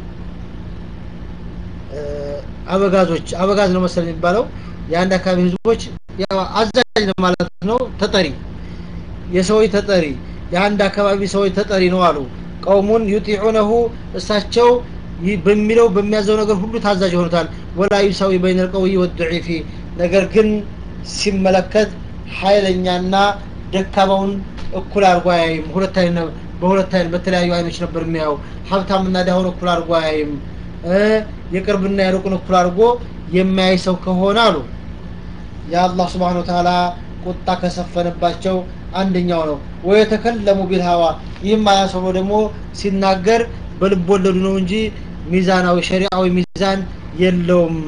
አበጋዞች አበጋዝ ነው መሰል የሚባለው የአንድ አካባቢ ህዝቦች አዛዥ ነው ማለት ነው ተጠሪ የሰዎች ተጠሪ የአንድ አካባቢ ሰዎች ተጠሪ ነው አሉ ቀውሙን ዩጢዑነሁ እሳቸው በሚለው በሚያዘው ነገር ሁሉ ታዛዥ ይሆኑታል ወላ ዩሳዊ በይነ ልቀውይ ወድዒፊ ነገር ግን ሲመለከት ኃይለኛና ደካማውን እኩል አድርጎ አያይም ሁለት አይነ በሁለት አይን በተለያዩ አይኖች ነበር የሚያየው ሀብታምና ዳሁን እኩል አድርጎ አያይም የቅርብና የሩቁን እኩል አድርጎ የሚያይ ሰው ከሆነ አሉ የአላህ ስብሓን ተዓላ ቁጣ ከሰፈነባቸው አንደኛው ነው ወየተከለሙ ቢልሃዋ ይህም አያሰብሮ ደግሞ ሲናገር በልብ ወለዱ ነው እንጂ ሚዛናዊ ሸሪዓዊ ሚዛን የለውም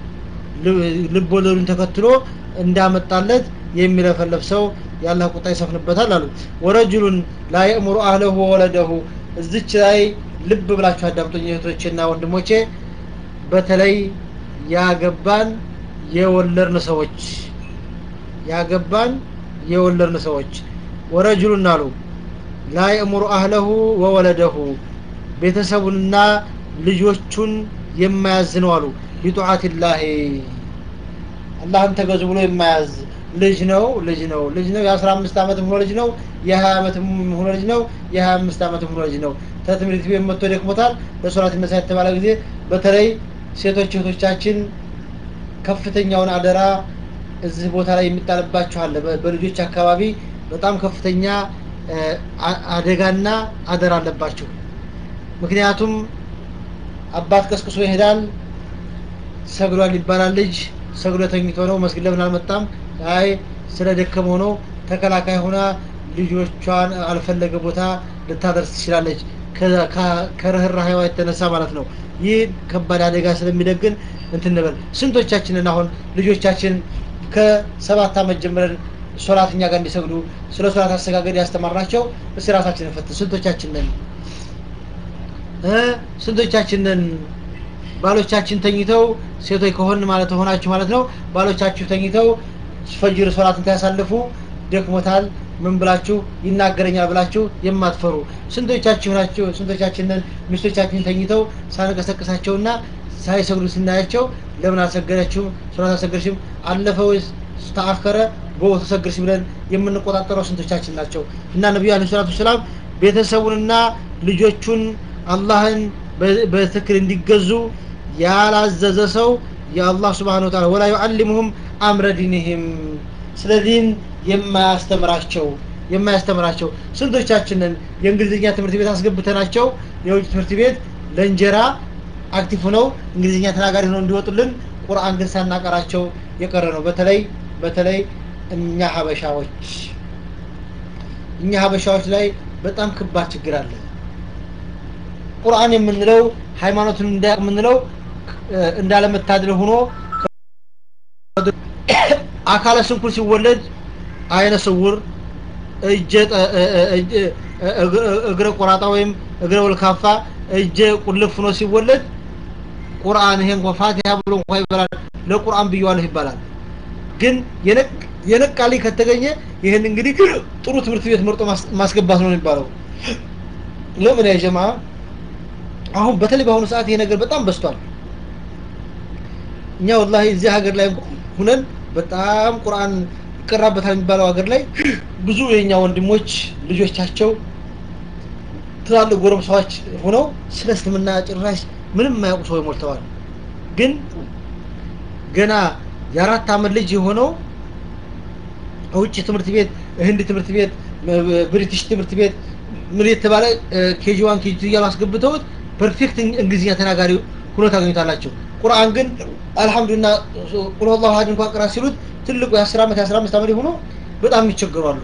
ልብ ወለዱን ተከትሎ እንዳመጣለት የሚለፈለፍ ሰው የአላህ ቁጣ ይሰፍንበታል አሉ ወረጅሉን ላ የእምሩ አህለሁ ወወለደሁ እዚች ላይ ልብ ብላችሁ አዳምጡኝ እህቶቼና ወንድሞቼ በተለይ ያገባን የወለድን ሰዎች ያገባን የወለድን ሰዎች ወረጅሉን አሉ ላ የእምሩ አህለሁ ወወለደሁ ቤተሰቡንና ልጆቹን የማያዝ ነው አሉ ቢጡዓትላሂ አላህን ተገዙ ብሎ የማያዝ ልጅ ነው ልጅ ነው ልጅ ነው የአስራ አምስት ዓመት ሆኖ ልጅ ነው የሀያ ዓመት ሆኖ ልጅ ነው የሀያ አምስት ዓመት ሆኖ ልጅ ነው ከትምህርት ቤት መጥቶ ደክሞታል በሶላት ይነሳ የተባለ ጊዜ በተለይ ሴቶች እህቶቻችን ከፍተኛውን አደራ እዚህ ቦታ ላይ የሚጣልባቸው አለ በልጆች አካባቢ በጣም ከፍተኛ አደጋና አደራ አለባቸው ምክንያቱም አባት ቀስቅሶ ይሄዳል ሰግዷል ይባላል ልጅ ሰግዶ ተኝቶ ነው መስጊድ ለምን አልመጣም አይ ስለ ደከመው ነው ተከላካይ ሆና ልጆቿን አልፈለገ ቦታ ልታደርስ ትችላለች ከርህራሄዋ የተነሳ ማለት ነው ይህ ከባድ አደጋ ስለሚደግን እንትንበል ስንቶቻችንን አሁን ልጆቻችን ከሰባት ዓመት ጀምረን ሶላት እኛ ጋር እንዲሰግዱ ስለ ሶላት አሰጋገድ ያስተማርናቸው እስቲ ራሳችንን ፈትን ስንቶቻችን ነን እ ስንቶቻችን ነን ባሎቻችን ተኝተው ሴቶች ከሆን ማለት ሆናችሁ ማለት ነው ባሎቻችሁ ተኝተው ፈጅር ሶላትን ታያሳልፉ ደክሞታል ምን ብላችሁ ይናገረኛል ብላችሁ የማትፈሩ ስንቶቻችሁ ናቸው ስንቶቻችንን ሚስቶቻችን ተኝተው ሳንቀሰቅሳቸውና ሳይሰግዱ ስናያቸው ለምን አልሰገደችም ሶላት አልሰገደችም አለፈ ወይስ ተአከረ በወቅቱ ሰገድሽ ብለን የምንቆጣጠረው ስንቶቻችን ናቸው እና ነቢዩ አለ ሰላቱ ሰላም ቤተሰቡንና ልጆቹን አላህን በትክክል እንዲገዙ ያላዘዘ ሰው የአላህ ስብሓን ወተዓላ ወላ ዩዓሊሙሁም አምረ ዲንህም ስለ ዲን የማያስተምራቸው የማያስተምራቸው ስንቶቻችንን የእንግሊዝኛ ትምህርት ቤት አስገብተናቸው የውጭ ትምህርት ቤት ለእንጀራ አክቲቭ ሆነው እንግሊዝኛ ተናጋሪ ሆነው እንዲወጡልን ቁርአን ግን ሳናቀራቸው የቀረ ነው በተለይ በተለይ እኛ ሀበሻዎች እኛ ሀበሻዎች ላይ በጣም ከባድ ችግር አለ ቁርአን የምንለው ሃይማኖቱን እንዳያቅ የምንለው እንዳለመታደል ሆኖ አካለ ስንኩል ሲወለድ አይነ ስውር እግረ ቆራጣ ወይም እግረ ወልካፋ እጀ ቁልፍ ሆኖ ሲወለድ ቁርአን ይሄ እንኳ ፋቲሃ ብሎ እንኳ ይበላል ለቁርአን ብየዋለሁ ይባላል ግን የነቃልኝ ከተገኘ ይህን እንግዲህ ጥሩ ትምህርት ቤት መርጦ ማስገባት ነው የሚባለው ለምን ያጀማ አሁን በተለይ በአሁኑ ሰዓት ይሄ ነገር በጣም በስቷል እኛ ወላሂ እዚህ ሀገር ላይ ሁነን በጣም ቁርአን ይቀራበታል የሚባለው ሀገር ላይ ብዙ የኛ ወንድሞች ልጆቻቸው ትላልቅ ጎረምሳዎች ሆነው ስለ እስልምና ጭራሽ ምንም የማያውቁ ሰዎች ሞልተዋል ግን ገና የአራት አመት ልጅ የሆነው ውጭ ትምህርት ቤት ህንድ ትምህርት ቤት ብሪቲሽ ትምህርት ቤት ምን የተባለ ኬጂ ዋን ኬጂ ቱ እያሉ አስገብተውት ፐርፌክት እንግሊዝኛ ተናጋሪ ሁኖ ታገኙታላቸው ቁርአን ግን አልহামዱሊላህ ቁል ሁወላሁ አሐድ እንኳን ቅራ ሲሉት ትልቁ የ10 ዓመት የ15 ዓመት ሆኖ በጣም ይቸገራሉ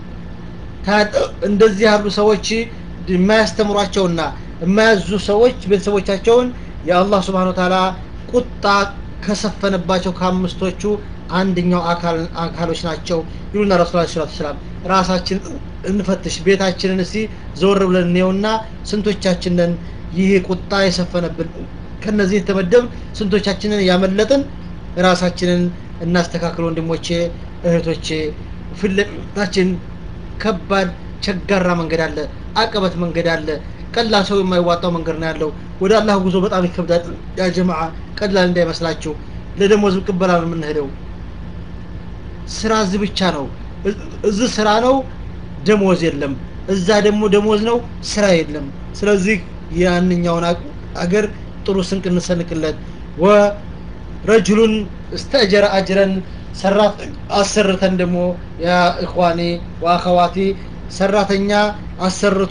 እንደዚህ ያሉ ሰዎች የማያስተምሯቸውና የማያዙ ሰዎች ቤተሰቦቻቸውን የአላህ ስብሓን ተዓላ ቁጣ ከሰፈነባቸው ከአምስቶቹ አንደኛው አካሎች ናቸው ይሉና ረሱል ላ ሰላም ራሳችን እንፈትሽ ቤታችንን እስቲ ዘወር ብለን እንየውና ስንቶቻችንን ይህ ቁጣ የሰፈነብን ከነዚህ የተመደብ ስንቶቻችንን ያመለጥን ራሳችንን እናስተካክል ወንድሞቼ እህቶቼ ፍለታችን ከባድ ቸጋራ መንገድ አለ አቀበት መንገድ አለ ቀላል ሰው የማይዋጣው መንገድ ነው ያለው ወደ አላህ ጉዞ በጣም ይከብዳል ያ ጀማዓ ቀላል እንዳይመስላችሁ ለደሞዝ ቅበላ ነው የምንሄደው ስራ እዚህ ብቻ ነው እዚህ ስራ ነው ደሞዝ የለም እዛ ደግሞ ደሞዝ ነው ስራ የለም ስለዚህ ያንኛውን አገር ጥሩ ስንቅ እንሰንቅለት ወረጅሉን እስተእጀረ አጅረን ሰራት አሰርተን ደግሞ ያ እኳኔ ወአኸዋቲ ሰራተኛ አሰርቶ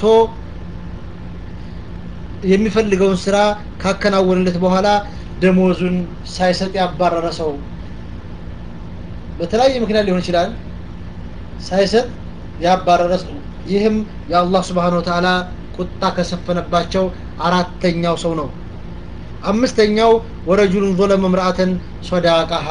የሚፈልገውን ስራ ካከናወንለት በኋላ ደሞዙን ሳይሰጥ ያባረረ ሰው በተለያየ ምክንያት ሊሆን ይችላል ሳይሰጥ ያባረረ ሰው ይህም የአላህ ስብሓን ወተዓላ ቁጣ ከሰፈነባቸው አራተኛው ሰው ነው አምስተኛው ወረጁሉን ظለመ ምርአተን ሶዳቃሃ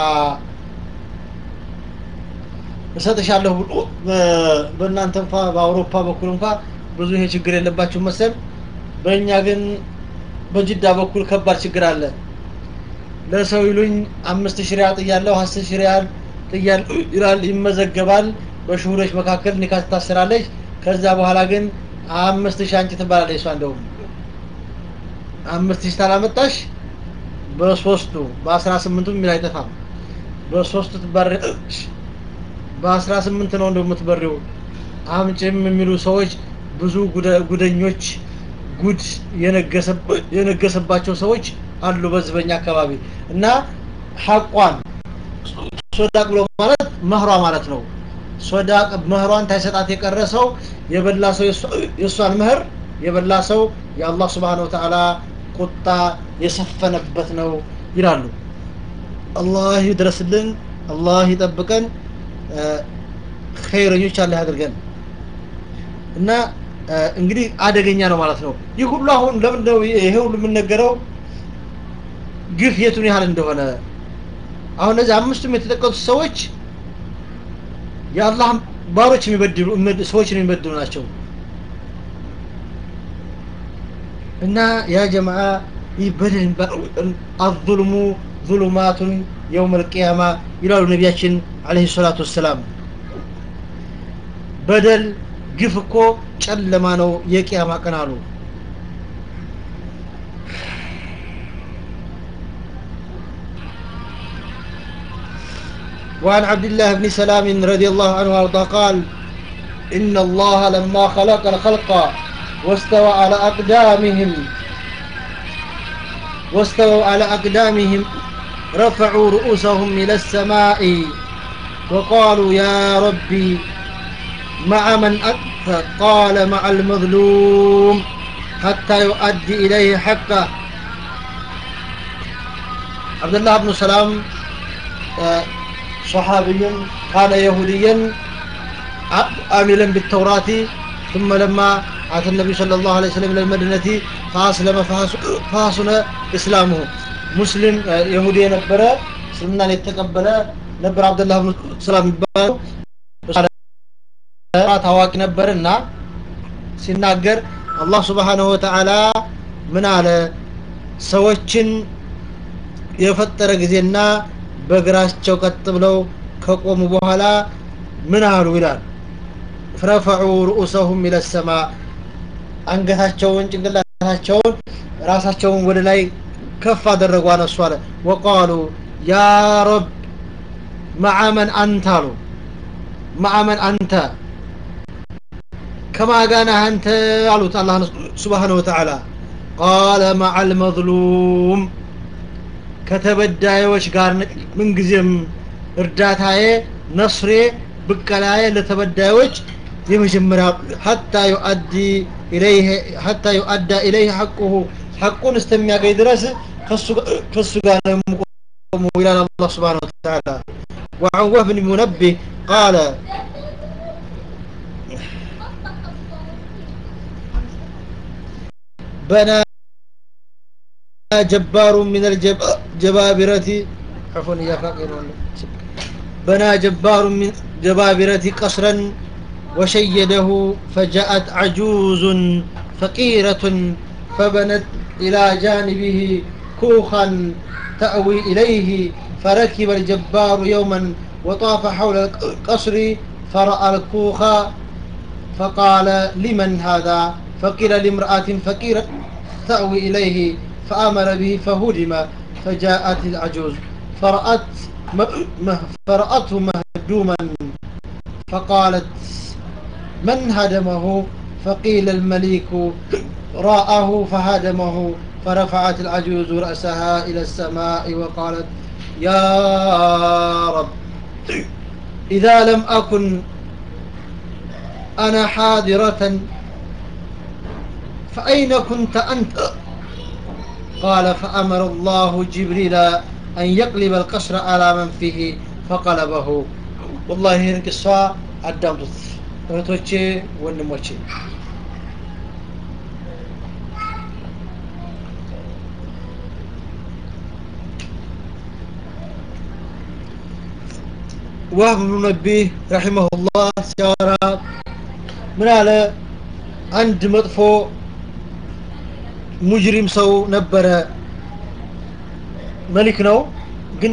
እሰጥሻለሁ ብሎ በእናንተ እንኳ በአውሮፓ በኩል እንኳ ብዙ ይሄ ችግር የለባችሁ መሰል በእኛ ግን በጅዳ በኩል ከባድ ችግር አለ ለሰው ይሉኝ አምስት ሺህ ሪያል ጥያለሁ አስር ሺህ ሪያል ጥያለሁ ይላል ይመዘገባል በሽሁሮች መካከል ኒካ ትታሰራለች ከዛ በኋላ ግን አምስት ሺህ አንቺ ትባላለች እሷ እንደውም አምስት ሺህ ታላመጣሽ በሶስቱ በአስራ ስምንቱ የሚል አይጠፋም በሶስቱ ትባረሽ በአስራ ስምንት ነው እንደው የምትበሪው አምጭም የሚሉ ሰዎች ብዙ ጉደኞች ጉድ የነገሰባቸው ሰዎች አሉ በዚህ በኛ አካባቢ እና ሐቋን ሶዳቅ ብሎ ማለት መህሯ ማለት ነው ሶዳቅ መህሯን ታይሰጣት የቀረ ሰው የበላ ሰው የእሷን መህር የበላ ሰው የአላህ ስብሓን ወተዓላ ቁጣ የሰፈነበት ነው ይላሉ አላህ ይድረስልን አላህ ይጠብቀን ኸይረኞች አላህ ያድርገን እና እንግዲህ አደገኛ ነው ማለት ነው ይህ ሁሉ አሁን ለምንድነው ይሄ ሁሉ የምነገረው ግፍ የቱን ያህል እንደሆነ አሁን እነዚህ አምስቱም የተጠቀሱት ሰዎች የአላህ ባሮች የሚበድሉ ሰዎችን የሚበድሉ ናቸው እና ያ ጀማዓ ይህ በደል አዙልሙ ዙሉማቱን የውም ልቅያማ ይላሉ ነቢያችን አለህ ሰላቱ ወሰላም በደል ግፍ እኮ ጨለማ ነው የቅያማ ቀን አሉ وعن عبد الله بن سلام رضي الله عنه وارضاه قال إن الله لما خلق الخلق واستوى على أقدامهم واستووا على أقدامهم رفعوا رؤوسهم إلى السماء وقالوا يا ربي مع من أنت قال مع المظلوم حتى يؤدي إليه حقه عبد الله بن سلام صحابي كان يهوديا عاملا بالتوراة ثم لما أتى النبي صلى الله عليه وسلم إلى المدينة فأسلم فحسن إسلامه مسلم يهودي نبر سلمنا يتقبل ነበር አብደላህ ብኑ ሰላም የሚባለው ታዋቂ ነበርና ሲናገር አላህ ስብሓንሁ ወተዓላ ምን አለ ሰዎችን የፈጠረ ጊዜና በእግራቸው ቀጥ ብለው ከቆሙ በኋላ ምን አሉ ይላል ረፈዑ ርኡሰሁም ኢለ ሰማ አንገታቸውን ጭንቅላታቸውን ራሳቸውን ወደ ላይ ከፍ አደረጉ አነሱ አለ ወቃሉ ያ ረብ መዓመን አንተ አሉ መዓመን አንተ ከማጋና አንተ አሉት አላህ ስብሓን ወተዓላ ቃለ መዓ ልመظሉም ከተበዳዮች ጋር ምንጊዜም እርዳታዬ ነስሬ ብቀላዬ ለተበዳዮች የመጀመሪያ ሀታ ዩአዲ ኢለይህ ሀታ ዩአዳ ኢለይህ ሐቁሁ ሐቁን እስተሚያገኝ ድረስ ከሱ ጋር ነው የምቆመው ይላል አላህ ስብሓን ወተዓላ وعن وهب بن منبه قال بنى جبار من الجبابرة عفوا يا فقير بنى جبار من جبابرة قصرا وشيده فجاءت عجوز فقيرة فبنت إلى جانبه كوخا تأوي إليه فركب الجبار يوما وطاف حول القصر فرأى الكوخ فقال لمن هذا فقيل لامرأة فقيرة تأوي إليه فأمر به فهدم فجاءت العجوز فرأت فرأته مهدوما فقالت من هدمه فقيل المليك رآه فهدمه فرفعت العجوز رأسها إلى السماء وقالت يا رب إذا لم أكن أنا حاضرة فأين كنت أنت قال فأمر الله جبريل أن يقلب القصر على من فيه فقلبه والله ይህን ቅሷ አዳምጡት እህቶቼ ወንድሞቼ ዋህብ ብኑ ነቢህ ረሒመሁላህ ሲያወራ ምን አለ አንድ መጥፎ ሙጅሪም ሰው ነበረ መሊክ ነው ግን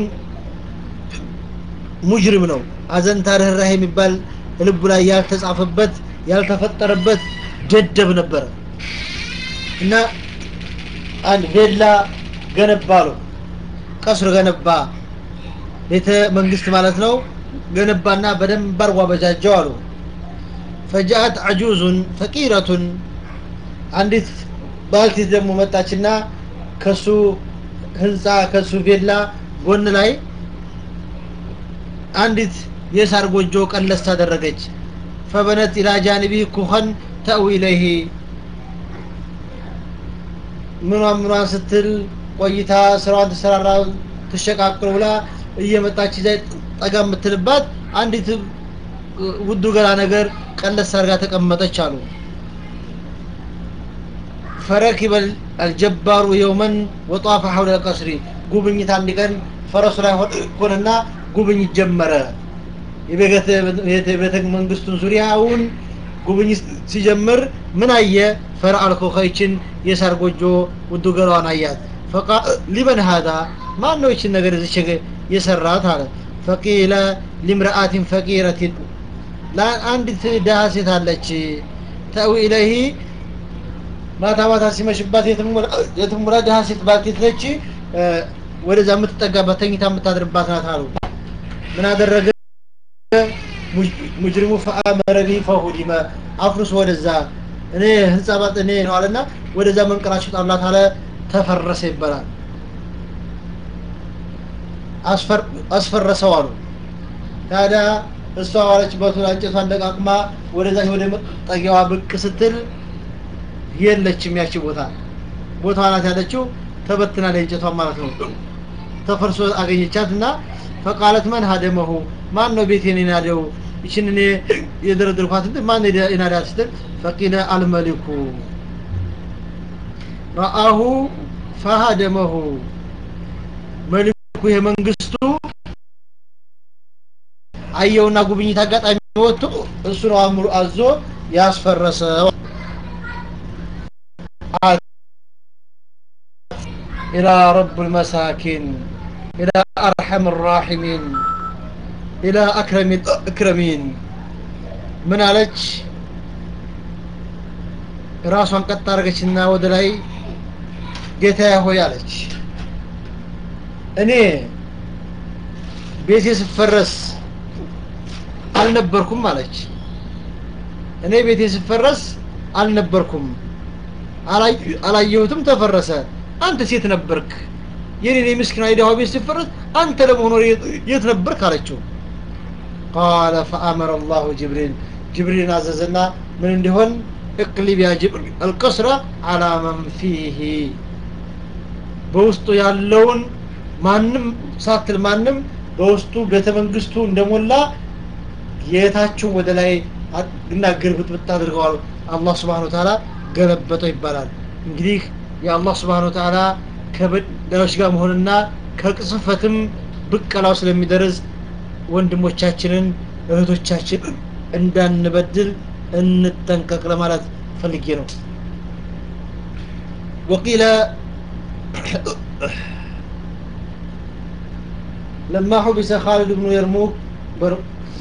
ሙጅሪም ነው አዘንታ ርኅራሄ የሚባል ልቡ ላይ ያልተጻፈበት ያልተፈጠረበት ደደብ ነበረ እና አንድ ቬላ ገነባ አለው ቀስር ገነባ ቤተ መንግስት ማለት ነው ገነባና በደንብ አርጎ አበጃጀው አሉ ፈጃአት አጁዙን ፈቂረቱን አንዲት ባልቴት ደግሞ መጣችና ከሱ ህንፃ ከሱ ቬላ ጎን ላይ አንዲት የሳር ጎጆ ቀለስ ታደረገች ፈበነት ኢላ ጃንቢ ኩኸን ተእዊ ኢለይህ ምኗን ምኗን ስትል ቆይታ ስራዋን ትሰራራ ትሸቃቅር ብላ እየመጣች ዛ ጠጋ የምትልባት አንዲት ውዱ ገላ ነገር ቀለስ አርጋ ተቀመጠች አሉ فركب الجبار يوما وطاف حول القصر ጉብኝት አንድ ቀን ፈረሱ ላይ ሆነና ጉብኝት ጀመረ የቤተ መንግስቱን ዙሪያውን ጉብኝት ሲጀምር ምን አየ ፈርአል ኮኸይችን የሳር ጎጆ ውዱ ገላዋን አያት ፈቃ ሊመን ሀዳ ማን ነው ይችን ነገር እዚች የሰራት አለ ፈቂለ ሊምርአትን ፈቂረትን አንዲት ድሃ ሴት አለች ተዊ ኢለይህ ማታ ማታ ሲመሽባት የትሙላ ድሃ ሴት ባልቴት ነች ወደዛ የምትጠጋባት ተኝታ የምታድርባት ናት አሉ ምን አደረገ ሙጅሪሙ ፈአመረ ቢሂ ፈሁዲመ አፍርሶ ወደዛ እኔ ህንጻ ባጥ እኔ ነው አለና ወደዛ መንቀራችሁ ጣላት አለ ተፈረሰ ይባላል አስፈረሰው አሉ ታዲያ እሷ ዋለችበት እንጨቷን ደቃቅማ ወደዛ ወደ መጠጊያዋ ብቅ ስትል የለችም ያቺ ቦታ ቦታዋ ናት ያለችው ተበትና እንጨቷ ማለት ነው ተፈርሶ አገኘቻት እና ፈቃለት መን ሀደመሁ ማን ነው ቤቴን የናደው ይችን እኔ የደረደርኳት እንትን ማን የናዳት ስትል ፈቂለ አልመሊኩ ረአሁ ፈሀደመሁ መሊኩ የመንግስቱ አየውና ጉብኝት አጋጣሚ ወጥቶ እሱ ነው አምሩ አዞ ያስፈረሰው إلى رب المساكين إلى أرحم الراحمين إلى أكرم الأكرمين من عليك ራሷን ቀጥ አደረገችና ወደ ላይ ጌታ ሆይ አለች እኔ ቤቴ ስፈረስ አልነበርኩም አለች እኔ ቤቴ ስፈረስ አልነበርኩም አላየሁትም ተፈረሰ አንተ ሴት ነበርክ የኔ ምስኪና የድሃ ቤት ሲፈረስ አንተ ለመሆኑ የት ነበርክ አለችው ቃለ ፈአመረ አላሁ ጅብሪል ጅብሪልን አዘዘና ምን እንዲሆን እቅሊብ ያ ጅብሪል አልቀስረ አላ መን ፊህ በውስጡ ያለውን ማንም ሳትል ማንም በውስጡ ቤተ መንግስቱ እንደሞላ ጌታችሁን ወደ ላይ እና ግርብጥብጥ አድርገዋል አላህ ስብሓን ተዓላ ገለበጠው ይባላል እንግዲህ የአላህ ስብሓን ወተዓላ ከበዳዮች ጋር መሆንና ከቅጽፈትም ብቀላው ስለሚደርስ ወንድሞቻችንን እህቶቻችን እንዳንበድል እንጠንቀቅ ለማለት ፈልጌ ነው ወቂለ لما حبس خالد بن يرموك بر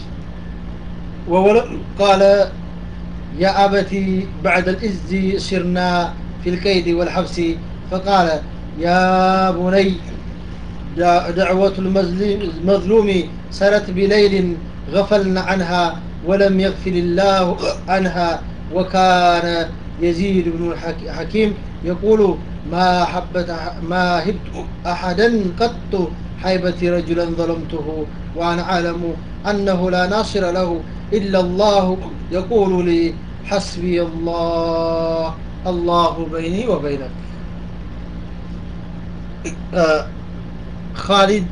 وولد قال يا أبتي بعد الإز سرنا في الكيد والحبس فقال يا بني دعوة المظلوم سرت بليل غفلنا عنها ولم يغفل الله عنها وكان يزيد بن الحكيم يقول ما حبت ما هبت أحدا قط حيبتي رجلا ظلمته وأنا أعلم أنه لا ناصر له إلا الله يقول لي حسبي الله الله بيني وبينك آه خالد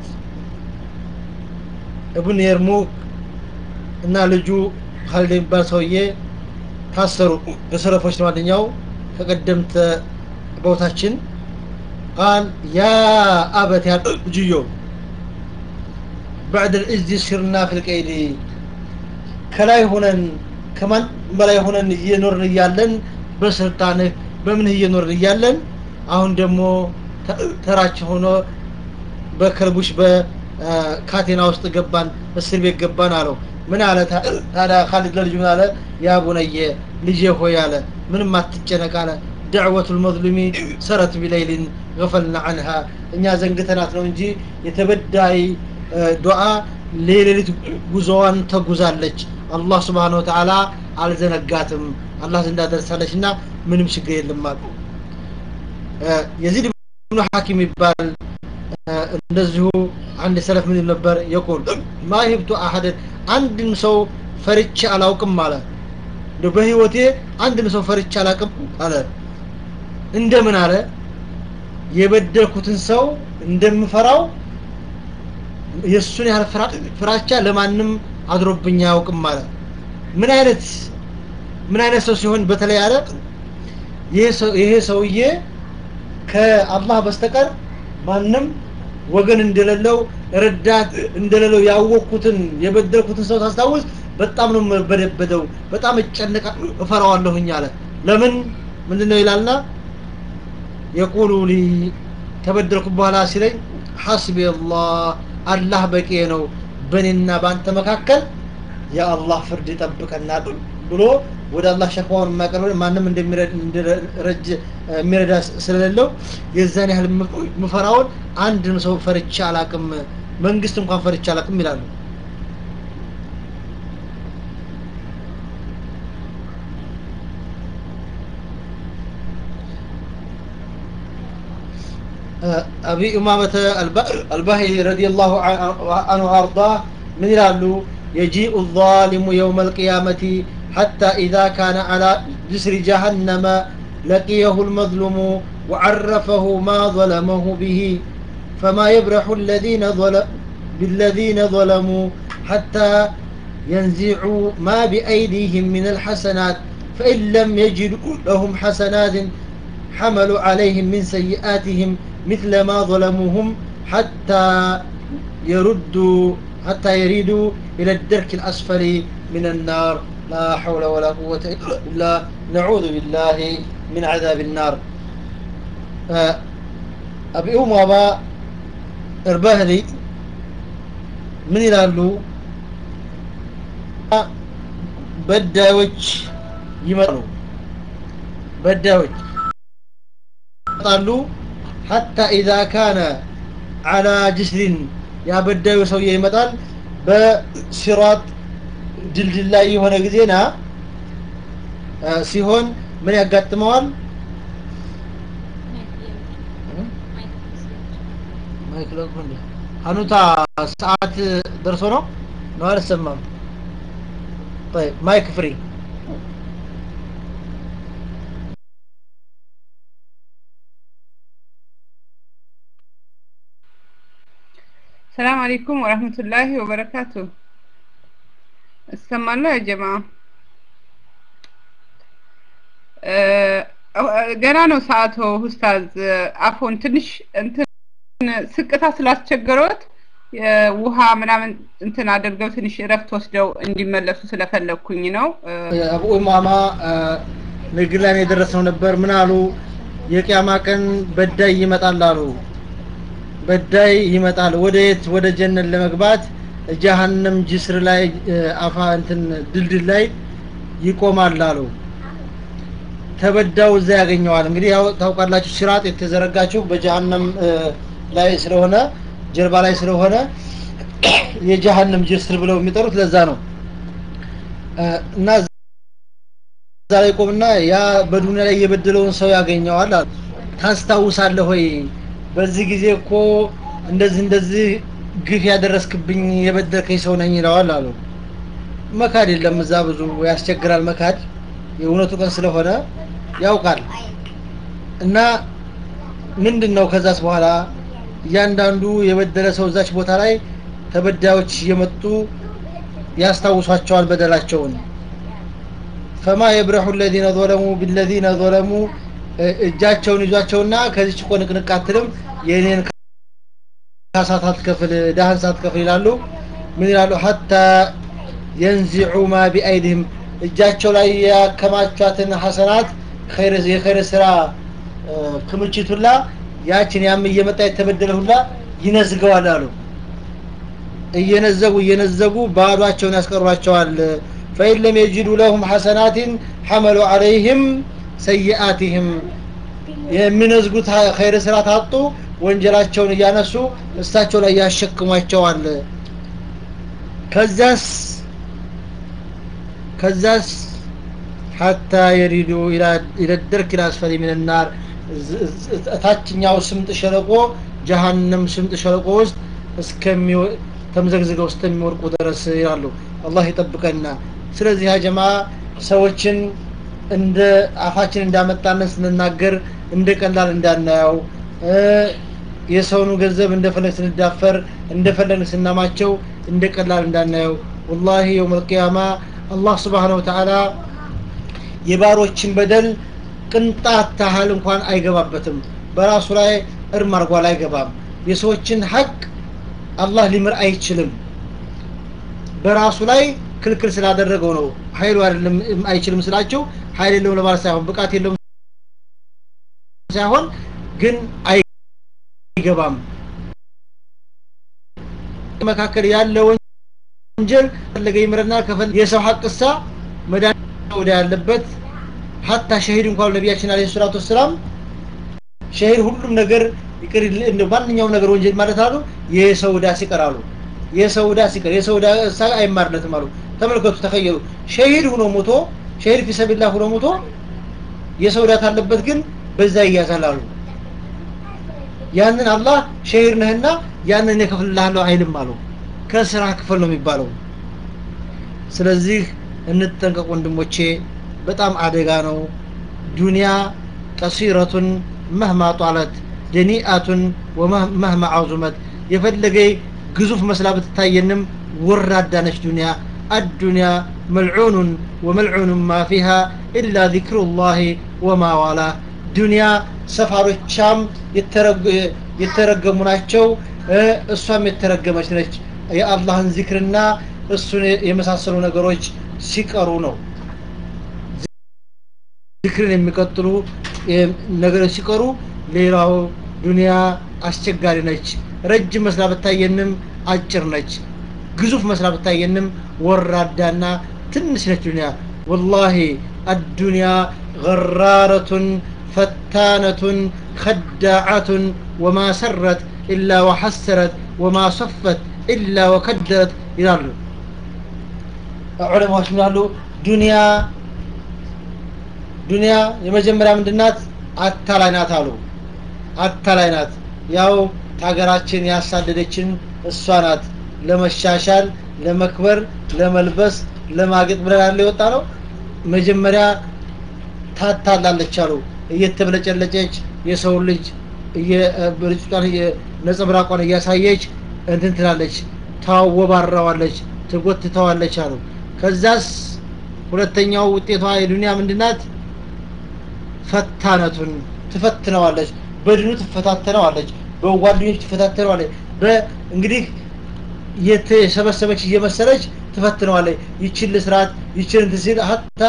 ابن يرموك እና ልጁ ካልድ የሚባል ሰውዬ ታሰሩ የሰለፎች ነው አንደኛው ከቀደምት ቦታችን ቃል ያ አበት ያ ልጅዮ بعد الإز سرنا في القيد ከላይ ሆነን ከማን በላይ ሆነን እየኖርን እያለን በስልጣንህ በምንህ እየኖርን እያለን አሁን ደግሞ ተራችን ሆኖ በከልቡሽ በካቴና ውስጥ ገባን እስር ቤት ገባን አለው ምን አለ ታዲያ ካሊድ ለልጁ ምን አለ ያ ቡነየ ልጄ ሆይ አለ ምንም አትጨነቅ አለ دعوة المظلوم سرت بليل غفلنا عنها እኛ ዘንግተናት ነው እንጂ የተበዳይ ዱዓ ሌሊት ጉዞዋን ተጉዛለች አላህ ስብሓን ወተዓላ አልዘነጋትም አላህ ዘንዳ ደርሳለች እና ምንም ችግር የለም አሉ የዚድ ብኑ ሐኪም ይባል እንደዚሁ አንድ ሰለፍ ምን ነበር የቁል ማ ሂብቱ አሐደን አንድን ሰው ፈርቼ አላውቅም አለ በህይወቴ አንድን ሰው ፈርቼ አላውቅም አለ እንደምን አለ የበደልኩትን ሰው እንደምፈራው የእሱን ያህል ፍራቻ ለማንም አድሮብኝ አያውቅም አለ ምን አይነት ምን አይነት ሰው ሲሆን በተለይ አለ ይሄ ሰውዬ ከአላህ በስተቀር ማንም ወገን እንደሌለው ረዳት እንደሌለው ያወቅኩትን የበደልኩትን ሰው ታስታውስ በጣም ነው የምበደበደው በጣም እጨነቃ እፈራዋለሁኝ አለ ለምን ምንድነው ይላልና የቁሉ ሊ ከበደልኩ በኋላ ሲለኝ ሐስቢ አላህ አላህ በቂ ነው በእኔና በአንተ መካከል የአላህ ፍርድ ይጠብቀናል ብሎ ወደ አላህ ሸክዋውን የማቀርብ ማንም እንደሚረጅ የሚረዳ ስለሌለው የዛን ያህል ምፈራውን አንድም ሰው ፈርቻ አላቅም መንግስት እንኳን ፈርቻ አላቅም ይላሉ أبي أمامة الباهلي رضي الله عنه وأرضاه من يلالو يجيء الظالم يوم القيامة حتى إذا كان على جسر جهنم لقيه المظلوم وعرفه ما ظلمه به فما يبرح الذين ظلم بالذين ظلموا حتى ينزعوا ما بأيديهم من الحسنات فإن لم يجدوا لهم حسنات حملوا عليهم من سيئاتهم مثل ما ظلموهم حتى يردوا حتى يريدوا إلى الدرك الأسفل من النار لا حول ولا قوة إلا بالله نعوذ بالله من عذاب النار أبي أمامة إرباهلي من يلالو በዳዮች ይመጣሉ በዳዮች ይመጣሉ ሐታ ኢዛ ካነ አላ ጅስሪን ያበዳዩ ሰውዬ ይመጣል በሲራጥ ድልድል ላይ የሆነ ጊዜና ሲሆን ምን ያጋጥመዋል ሀኑታ ሰዓት ደርሶ ነው ነው አልሰማም طيب مايك فري السلام عليكم ورحمة الله وبركاته استمعنا يا جماعة ገና ነው ሰዓቱ ኡስታዝ አፎን ትንሽ እንትን ስቅታ ስላስቸገረዎት ውሃ ምናምን እንትን አድርገው ትንሽ እረፍት ወስደው እንዲመለሱ ስለፈለግኩኝ ነው አቡ ኢማማ ንግድ ላይ የደረስነው ነበር ምን አሉ የቅያማ ቀን በዳይ ይመጣል አሉ በዳይ ይመጣል ወደ የት ወደ ጀነት ለመግባት ጀሃነም ጅስር ላይ አፋ እንትን ድልድል ላይ ይቆማል አሉ ተበዳው እዛ ያገኘዋል እንግዲህ ያው ታውቃላችሁ ሲራጥ የተዘረጋችሁ በጀሃነም ላይ ስለሆነ ጀርባ ላይ ስለሆነ የጀሃነም ጅስር ብለው የሚጠሩት ለዛ ነው እና እዛ ላይ ቆምና ያ በዱንያ ላይ የበደለውን ሰው ያገኘዋል ታስታውሳለህ ወይ በዚህ ጊዜ እኮ እንደዚህ እንደዚህ ግፍ ያደረስክብኝ የበደልከኝ ሰው ነኝ ይለዋል አሉ መካድ የለም እዛ ብዙ ያስቸግራል መካድ የእውነቱ ቀን ስለሆነ ያውቃል እና ምንድን ነው ከዛስ በኋላ እያንዳንዱ የበደለ ሰው እዛች ቦታ ላይ ተበዳዮች እየመጡ ያስታውሷቸዋል በደላቸውን ፈማ የብረሑ ለዚነ ظለሙ ቢለዚነ ظለሙ እጃቸውን ይዟቸውና ከዚች እኮ ንቅንቅ አትልም የእኔን ካሳ ሳትከፍል ዳህን ሳትከፍል ይላሉ ምን ይላሉ ሀታ የንዚዑ ማ ቢአይድህም እጃቸው ላይ ያከማቿትን ሐሰናት የኸይር ስራ ክምችት ሁላ ያችን ያም እየመጣ የተበደለ ሁላ ይነዝገዋል አሉ እየነዘጉ እየነዘጉ ባዷቸውን ያስቀሯቸዋል ፈኢን ለም የጅዱ ለሁም ሐሰናትን ሐመሉ ዐለይህም ሰይአትህም የሚነዝጉት ኸይር ስራ ታጡ ወንጀላቸውን እያነሱ እሳቸው ላይ ያሸክሟቸዋል ከዛስ ከዛስ ሐታ የሪዱ ኢለ ደርክ ላስፈሊ ምን ናር ታችኛው ስምጥ ሸለቆ ጀሃነም ስምጥ ሸለቆ ውስጥ እስከሚ ተምዘግዝገው እስከሚወርቁ ድረስ ይላሉ አላህ ይጠብቀና ስለዚህ ያ ሰዎችን እንደ አፋችን እንዳመጣንን ስንናገር እንደ ቀላል እንዳናየው የሰውን ገንዘብ እንደፈለግ ስንዳፈር እንደፈለግ ስናማቸው እንደ ቀላል እንዳናየው ወላሂ የውም አልቅያማ አላህ ስብሓን ወተዓላ የባሮችን በደል ቅንጣት ታህል እንኳን አይገባበትም በራሱ ላይ እርም አርጓል አይገባም የሰዎችን ሀቅ አላህ ሊምር አይችልም በራሱ ላይ ክልክል ስላደረገው ነው ኃይሉ አይደለም አይችልም ስላቸው ኃይል የለውም ለማለት ሳይሆን ብቃት የለውም ሳይሆን ግን አይገባም መካከል ያለ ወንጀል ፈለገ ይምርና ከፈል የሰው ሀቅሳ መዳን ወደ ያለበት ሀታ ሸሂድ እንኳን ነቢያችን አለይሂ ሰላቱ ወሰላም ሸሂድ ሁሉም ነገር ይቅር እንደ ማንኛውም ነገር ወንጀል ማለት አሉ የሰው ዕዳ ሲቀር አሉ የሰው ዕዳ ሲቀር የሰው ዕዳ አይማርለትም አሉ ተመልከቱ ተኸየሉ ሸሂድ ሆኖ ሞቶ ሸሂድ ፊሰቢላህ ሆኖ ሞቶ የሰው ዕዳ ካለበት ግን በዛ ይያዛል አሉ ያንን አላህ ሸሂድ ነህና ያንን እከፍልልሃለሁ አይልም አሉ ከስራ ክፍል ነው የሚባለው ስለዚህ እንጠንቀቅ ወንድሞቼ በጣም አደጋ ነው ዱንያ ቀሲረቱን መህማ ጧለት ደኒአቱን ወመህማ አዙመት የፈለገ ግዙፍ መስላ ብትታየንም ወራዳ ነች ዱንያ አዱንያ መልዑኑን ወመልዑኑን ማ ፊሃ ኢላ ዚክሩ ላህ ወማ ዋላ ዱንያ ሰፋሮቻም የተረገሙ ናቸው እሷም የተረገመች ነች የአላህን ዚክርና እሱን የመሳሰሉ ነገሮች ሲቀሩ ነው ዚክርን የሚቀጥሉ ነገሮች ሲቀሩ ሌላው ዱንያ አስቸጋሪ ነች ረጅም መስላ ብታየንም አጭር ነች ግዙፍ መስላ ብታየንም ወራዳና ትንሽ ነች ዱንያ ወላሂ አዱንያ غرارة فتانة خداعة وما سرت إلا وحسرت وما صفت إلا وكدرت ይላሉ ዑለማዎች ምን አሉ ዱንያ ዱንያ የመጀመሪያ ምንድናት አታላይ ናት አሉ አታላይ ናት ያው ሀገራችን ያሳደደችን እሷ ናት ለመሻሻል ለመክበር ለመልበስ ለማጌጥ ብለን ያለ የወጣ ነው መጀመሪያ ታታላለች አሉ እየተብለጨለጨች የሰው ልጅ ብርጭቷን ነጸብራቋን እያሳየች እንትን ትላለች ታወባራዋለች ትጎትተዋለች አሉ ከዛስ ሁለተኛው ውጤቷ የዱንያ ምንድናት ፈታነቱን ትፈትነዋለች በድኑ ትፈታተነዋለች በጓደኞች ትፈታተነዋለች እንግዲህ የተሰበሰበች እየመሰለች ትፈትነዋለች ይችን ልስራት ይችን እንትን ሲል ሀታ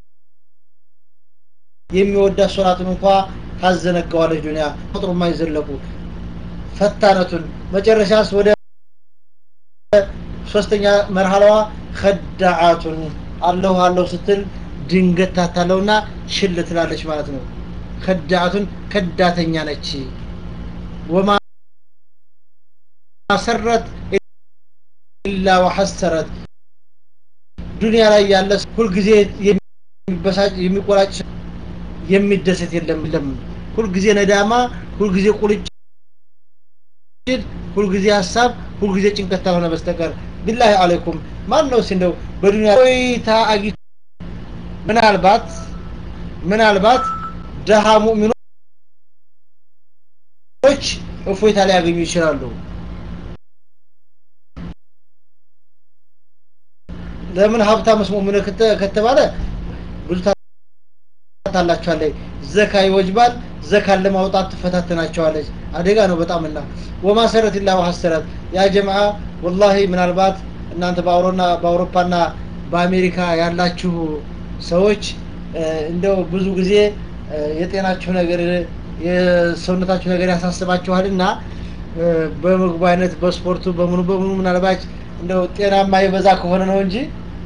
የሚወዳት ሶላቱን እንኳ ታዘነጋዋለች ዱንያ ቁጥሩ የማይዘለቁ ፈታነቱን መጨረሻስ ወደ ሶስተኛ መርሃላዋ ከዳዓቱን አለሁ አለሁ ስትል ድንገት ታታለውና ሽል ትላለች ማለት ነው ከዳዓቱን ከዳተኛ ነች ወማ ሰረት ኢላ ወሐሰረት ዱንያ ላይ ያለ ሁልጊዜ የሚበሳጭ የሚቆራጭ የሚደሰት የለም የለም ሁልጊዜ ነዳማ ሁልጊዜ ቁልጭ ሁልጊዜ ሀሳብ ሁልጊዜ ጭንቀት ካልሆነ በስተቀር ቢላሂ አለይኩም ማን ነው እንደው በዱንያ ቆይታ አጊ ምናልባት ምናልባት ደሃ ሙእሚኖች እፎይታ ሊያገኙ ይችላሉ ለምን ሀብታምስ ሙእሚን ከተባለ ብዙ ታላቸዋለች ዘካ ይወጅባል ዘካን ለማውጣት ትፈታተናቸዋለች አደጋ ነው በጣምና ወማሰረት ላ ሀሰረት ያ ጀምዓ ወላሂ ምናልባት እናንተ በአውሮና በአውሮፓና በአሜሪካ ያላችሁ ሰዎች እንደው ብዙ ጊዜ የጤናችሁ ነገር የሰውነታችሁ ነገር ያሳስባችኋልና በምግቡ አይነት በስፖርቱ በምኑ በምኑ ምናልባት እንደው ጤናማ የበዛ ከሆነ ነው እንጂ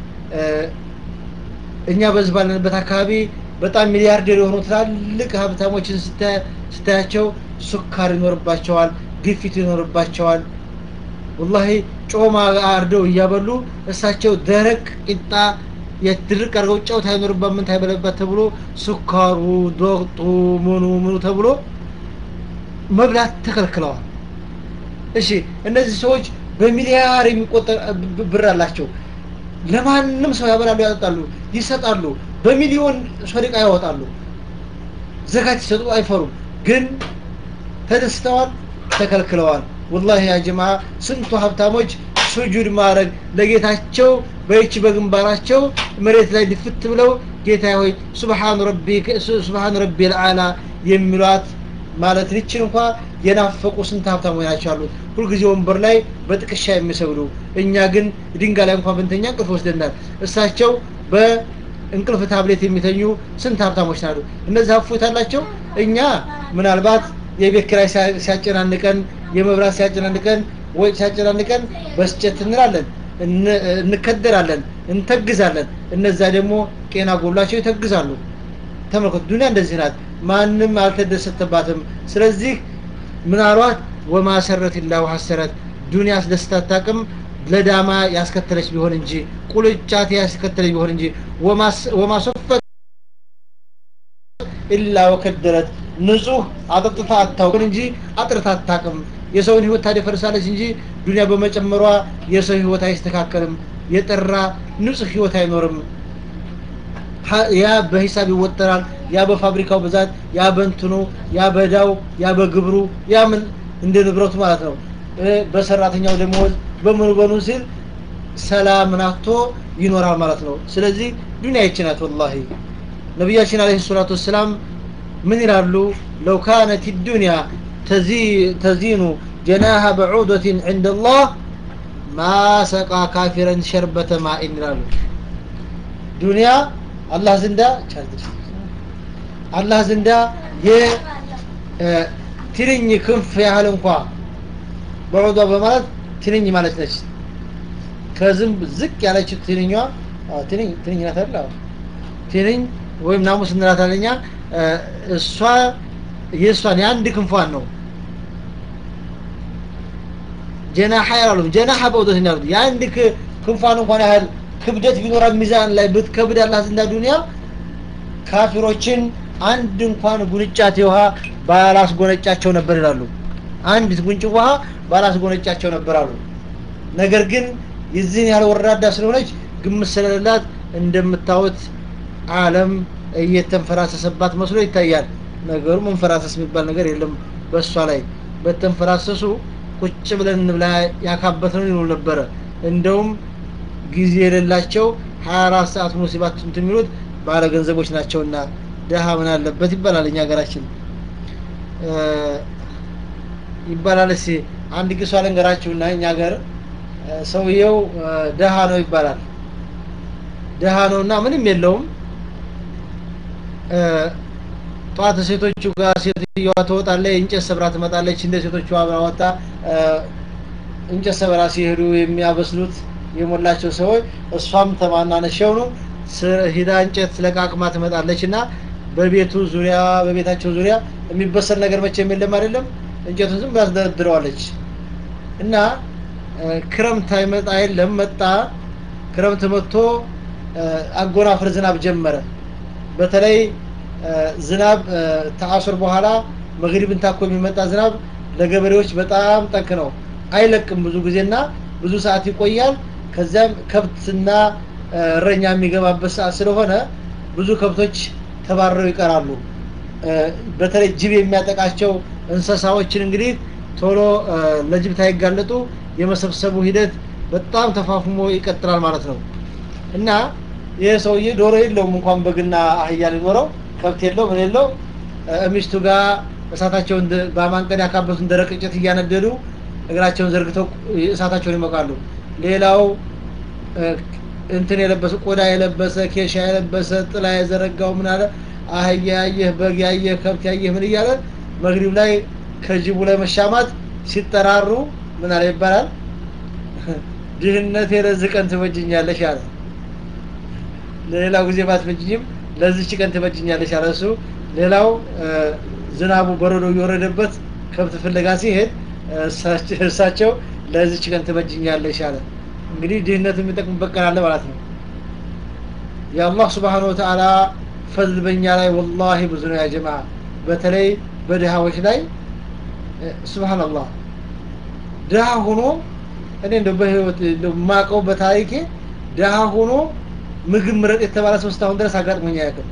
እኛ በዚህ ባለንበት አካባቢ በጣም ሚሊያርደር የሆኑ ትላልቅ ሀብታሞችን ስታያቸው ሱካር ይኖርባቸዋል ግፊት ይኖርባቸዋል ወላሂ ጮማ አርደው እያበሉ እሳቸው ደረቅ ቂጣ የድርቅ አድርገው ጨው ታይኖርበት ምን ታይበለበት ተብሎ ሱካሩ ዶቅጡ ምኑ ምኑ ተብሎ መብላት ተከልክለዋል እሺ እነዚህ ሰዎች በሚሊያር የሚቆጠር ብር አላቸው ለማንም ሰው ያበላሉ ያጠጣሉ ይሰጣሉ በሚሊዮን ሶደቃ ያወጣሉ ዘካት ይሰጡ አይፈሩም ግን ተደስተዋል ተከልክለዋል ወላሂ ያ ጀማ ስንቱ ሀብታሞች ሱጁድ ማድረግ ለጌታቸው በይች በግንባራቸው መሬት ላይ ድፍት ብለው ጌታ ሆይ ሱብሃን ረቢ ሱብሃን ረቢ ልአላ የሚሏት ማለት ልችን እንኳ የናፈቁ ስንት ሀብታሞች ናቸው ያሉት ሁልጊዜ ወንበር ላይ በጥቅሻ የሚሰግዱ እኛ ግን ድንጋይ ላይ እንኳን ብንተኛ እንቅልፍ ወስደናል እሳቸው በእንቅልፍ ታብሌት የሚተኙ ስንት ሀብታሞች ናሉ እነዚህ ሀፎት አላቸው እኛ ምናልባት የቤት ኪራይ ሲያጨናንቀን የመብራት ሲያጨናንቀን ወጭ ሲያጨናንቀን በስጨት እንላለን እንከደራለን እንተግዛለን እነዛ ደግሞ ጤና ጎሏቸው ይተግዛሉ ተመልከቱ ዱኒያ እንደዚህ ናት ማንም አልተደሰተባትም ስለዚህ ምን አሏት ወማ ሰረት ላሁ ሐሰረት ዱኒያ አስደስታ አታቅም ለዳማ ያስከተለች ቢሆን እንጂ ቁልጫት ያስከተለች ቢሆን እንጂ ወማ ሶፈት ኢላ ወከደረት ንጹህ አጠጥታ አታውቅም እንጂ አጥርታ አታቅም የሰውን ህይወት ታደፈርሳለች እንጂ ዱኒያ በመጨመሯ የሰው ህይወት አይስተካከልም የጠራ ንጹህ ህይወት አይኖርም ያ በሂሳብ ይወጠራል ያ በፋብሪካው ብዛት ያ በእንትኑ ያ በዳው ያ በግብሩ ያ ምን እንደ ንብረቱ ማለት ነው በሰራተኛው ደሞዝ በምኑ በኑ ሲል ሰላም ናቶ ይኖራል ማለት ነው ስለዚህ ዱኒያ ይችናት ወላሂ ነቢያችን አለህ ሰላቱ ወሰላም ምን ይላሉ ለው ካነት ዱንያ ተዚኑ ጀናሃ በዑደትን ዕንደ ላህ ማ ሰቃ ካፊረን ሸርበተ ማኢን ይላሉ ዱንያ አላህ ዘንዳ አላህ ዘንዳ የትንኝ ክንፍ ያህል እንኳ በዑዷ በማለት ትንኝ ማለት ነች ከዝንብ ዝቅ ያለችው ትንኛ ትንኝ ትንኝ ናት አይደል ትንኝ ወይም ናሙስ እንላታለን እኛ እሷ የእሷን የአንድ ክንፏን ነው ጀናሐ ያላሉ ጀናሐ በውደት ያሉት የአንድ ክንፏን እንኳን ያህል ክብደት ቢኖራ ሚዛን ላይ ብትከብድ አላህ ዘንዳ ዱንያ ካፊሮችን አንድ እንኳን ጉንጫት ውሃ ባላስጎነጫቸው ነበር ይላሉ አንዲት ጉንጭ ውሃ ባላስጎነጫቸው ነበር አሉ ነገር ግን የዚህን ያህል ወራዳ ስለሆነች ግምት ስለሌላት እንደምታዩት አለም እየተንፈራሰሰባት መስሎ ይታያል ነገሩ መንፈራሰስ የሚባል ነገር የለም በእሷ ላይ በተንፈራሰሱ ቁጭ ብለን እንብላ ያካበት ነው ይሉ ነበረ እንደውም ጊዜ የሌላቸው 24 ሰዓት ሙሲባት እንትን የሚሉት ባለ ገንዘቦች ናቸውና ደሃ ምን አለበት ይባላል እኛ ሀገራችን ይባላል እስኪ አንድ ጊዜ አለንገራችሁና እኛ ሀገር ሰውየው ደሃ ነው ይባላል ደሃ ነውና ምንም የለውም ጠዋት ሴቶቹ ጋር ሴትዮዋ ትወጣለች እንጨት ሰብራ ትመጣለች እንደ ሴቶቹ አብራ ወጣ እንጨት ሰብራ ሲሄዱ የሚያበስሉት የሞላቸው ሰዎች እሷም ተማናነሸው ነው ሂዳ እንጨት ለቃቅማ ትመጣለች እና በቤቱ ዙሪያ በቤታቸው ዙሪያ የሚበሰል ነገር መቼም የለም አይደለም እንጨቱን ዝም ያስደረድረዋለች እና ክረምት አይመጣ የለም መጣ ክረምት መጥቶ አጎናፍር ዝናብ ጀመረ በተለይ ዝናብ ተአሱር በኋላ መግሪብን ታኮ የሚመጣ ዝናብ ለገበሬዎች በጣም ጠንቅ ነው አይለቅም ብዙ ጊዜና ብዙ ሰዓት ይቆያል ከዚያም ከብትና እረኛ የሚገባበት ሰዓት ስለሆነ ብዙ ከብቶች ተባረው ይቀራሉ በተለይ ጅብ የሚያጠቃቸው እንስሳዎችን እንግዲህ ቶሎ ለጅብ ታይጋለጡ የመሰብሰቡ ሂደት በጣም ተፋፍሞ ይቀጥላል ማለት ነው እና ይህ ሰውዬ ዶሮ የለውም እንኳን በግና አህያ ሊኖረው ከብት የለው ምን የለው ሚስቱ ጋር እሳታቸውን በማንቀድ ያካበቱን ደረቅ እንጨት እያነደዱ እግራቸውን ዘርግተው እሳታቸውን ይሞቃሉ ሌላው እንትን የለበሰ ቆዳ የለበሰ ኬሻ የለበሰ ጥላ የዘረጋው ምን አለ አህያ ያየህ በግ ያየህ ከብት ያየህ ምን እያለ መግሪብ ላይ ከጅቡ ላይ መሻማት ሲጠራሩ ምን አለ ይባላል ድህነት ለዚህ ቀን ትበጅኛለሽ አለ ለሌላው ጊዜ ባትበጅኝም ለዚች ቀን ትበጅኛለሽ አለ እሱ ሌላው ዝናቡ በረዶ እየወረደበት ከብት ፍለጋ ሲሄድ እሳቸው ለዚች ቀን ትበጅኛለሽ አለ እንግዲህ ድህነት የሚጠቅምበት ቀን አለ ማለት ነው የአላህ ስብሓን ወተአላ ፈዝል በእኛ ላይ ወላሂ ብዙ ነው ያጀማ በተለይ በድሃዎች ላይ ስብሓንላህ ድሃ ሆኖ እኔ እንደ በህይወት ማቀው በታሪኬ ድሃ ሆኖ ምግብ ምረጥ የተባለ ሰው እስካሁን ድረስ አጋጥሞኝ አያውቅም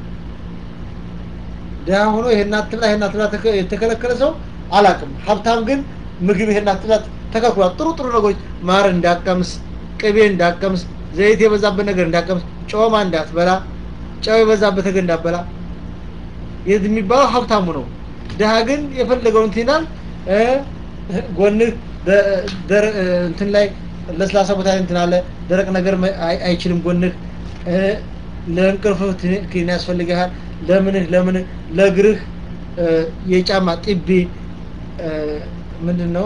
ድሃ ሆኖ ይሄን አትብላ ይሄን አትብላ የተከለከለ ሰው አላውቅም ሀብታም ግን ምግብ ይሄን አትብላ ተከልክሏል ጥሩ ጥሩ ነገሮች ማር እንዳቀምስ ቅቤ እንዳቀምስ ዘይት የበዛበት ነገር እንዳቀምስ ጮማ እንዳትበላ ጨው የበዛበት ነገር እንዳትበላ የት የሚባለው ሀብታሙ ነው ድሃ ግን የፈለገውን እንትን ይላል ጎንህ እንትን ላይ ለስላሳ ቦታ እንትን አለ ደረቅ ነገር አይችልም ጎንህ ለእንቅልፍ ክኒን ያስፈልግሃል ለምንህ ለምንህ ለእግርህ የጫማ ጢቢ ምንድን ነው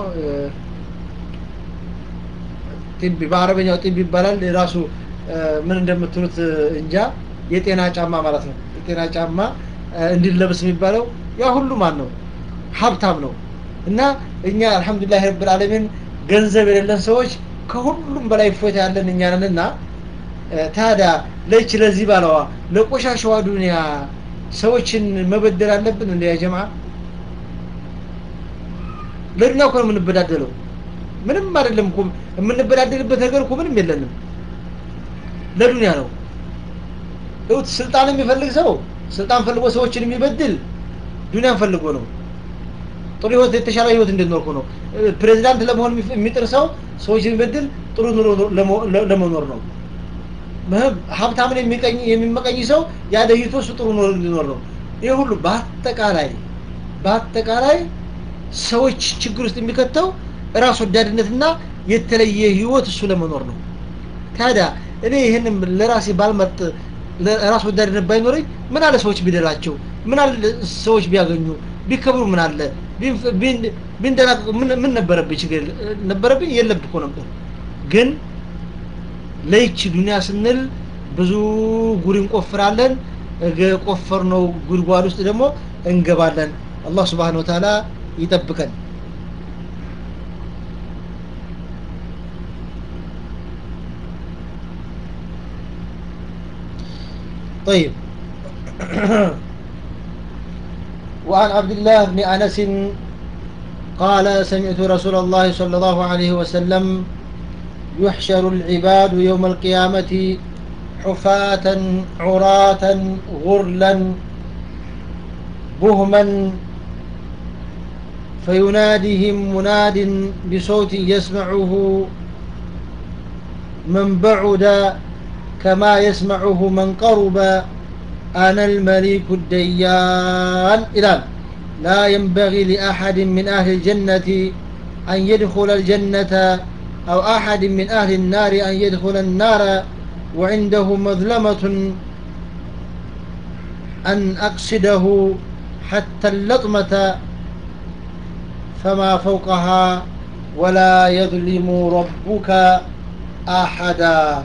ጢቢ በአረበኛው ጢቢ ይባላል ራሱ ምን እንደምትሉት እንጃ የጤና ጫማ ማለት ነው የጤና ጫማ እንዲለብስ የሚባለው ያ ሁሉ ማን ነው ሀብታም ነው እና እኛ አልহামዱሊላህ ረብል ዓለሚን ገንዘብ የሌለን ሰዎች ከሁሉም በላይ ፎታ ያለን እኛ ነንና ታዲያ ለች ለዚህ ባለዋ ለቆሻሻዋ ዱንያ ሰዎችን መበደል አለብን እንደ ያ ጀማ ለዱንያ እኮ ነው የምንበዳደለው ምንም አይደለም እኮ የምንበዳደልበት ነገር እኮ ምንም የለንም ለዱንያ ነው እውት ስልጣን የሚፈልግ ሰው ስልጣን ፈልጎ ሰዎችን የሚበድል ዱንያን ፈልጎ ነው ጥሩ ህይወት የተሻለ ህይወት እንድኖርኩ ነው ፕሬዚዳንት ለመሆን የሚጥር ሰው ሰዎችን የሚበድል ጥሩ ኑሮ ለመኖር ነው ሀብታምን የሚቀኝ የሚመቀኝ ሰው ያደይቶ እሱ ጥሩ ኑሮ እንዲኖር ነው ይህ ሁሉ በአጠቃላይ በአጠቃላይ ሰዎች ችግር ውስጥ የሚከተው ራስ ወዳድነትና የተለየ ህይወት እሱ ለመኖር ነው ታዲያ እኔ ይህንም ለራሴ ባልመርጥ ራስ ወዳድነት ባይኖረኝ ምን አለ ሰዎች ቢደላቸው ምን አለ ሰዎች ቢያገኙ ቢከብሩ ምን አለ ቢንደናቀቁ ምን ነበረብኝ ችግር ነበረብኝ የለብህ እኮ ነበር ግን ለይቺ ዱንያ ስንል ብዙ ጉድ እንቆፍራለን ቆፈር ነው ጉድጓድ ውስጥ ደግሞ እንገባለን አላህ ስብሓን ወተዓላ ይጠብቀን طيب وعن عبد الله بن أنس قال سمعت رسول الله صلى الله عليه وسلم يحشر العباد يوم القيامة حفاة عراة غرلا بهما فيناديهم مناد بصوت يسمعه من بعد كما يسمعه من قرب أنا الملك الديان إلى لا ينبغي لأحد من أهل الجنة أن يدخل الجنة أو أحد من أهل النار أن يدخل النار وعنده مظلمة أن أقصده حتى اللطمة فما فوقها ولا يظلم ربك أحدا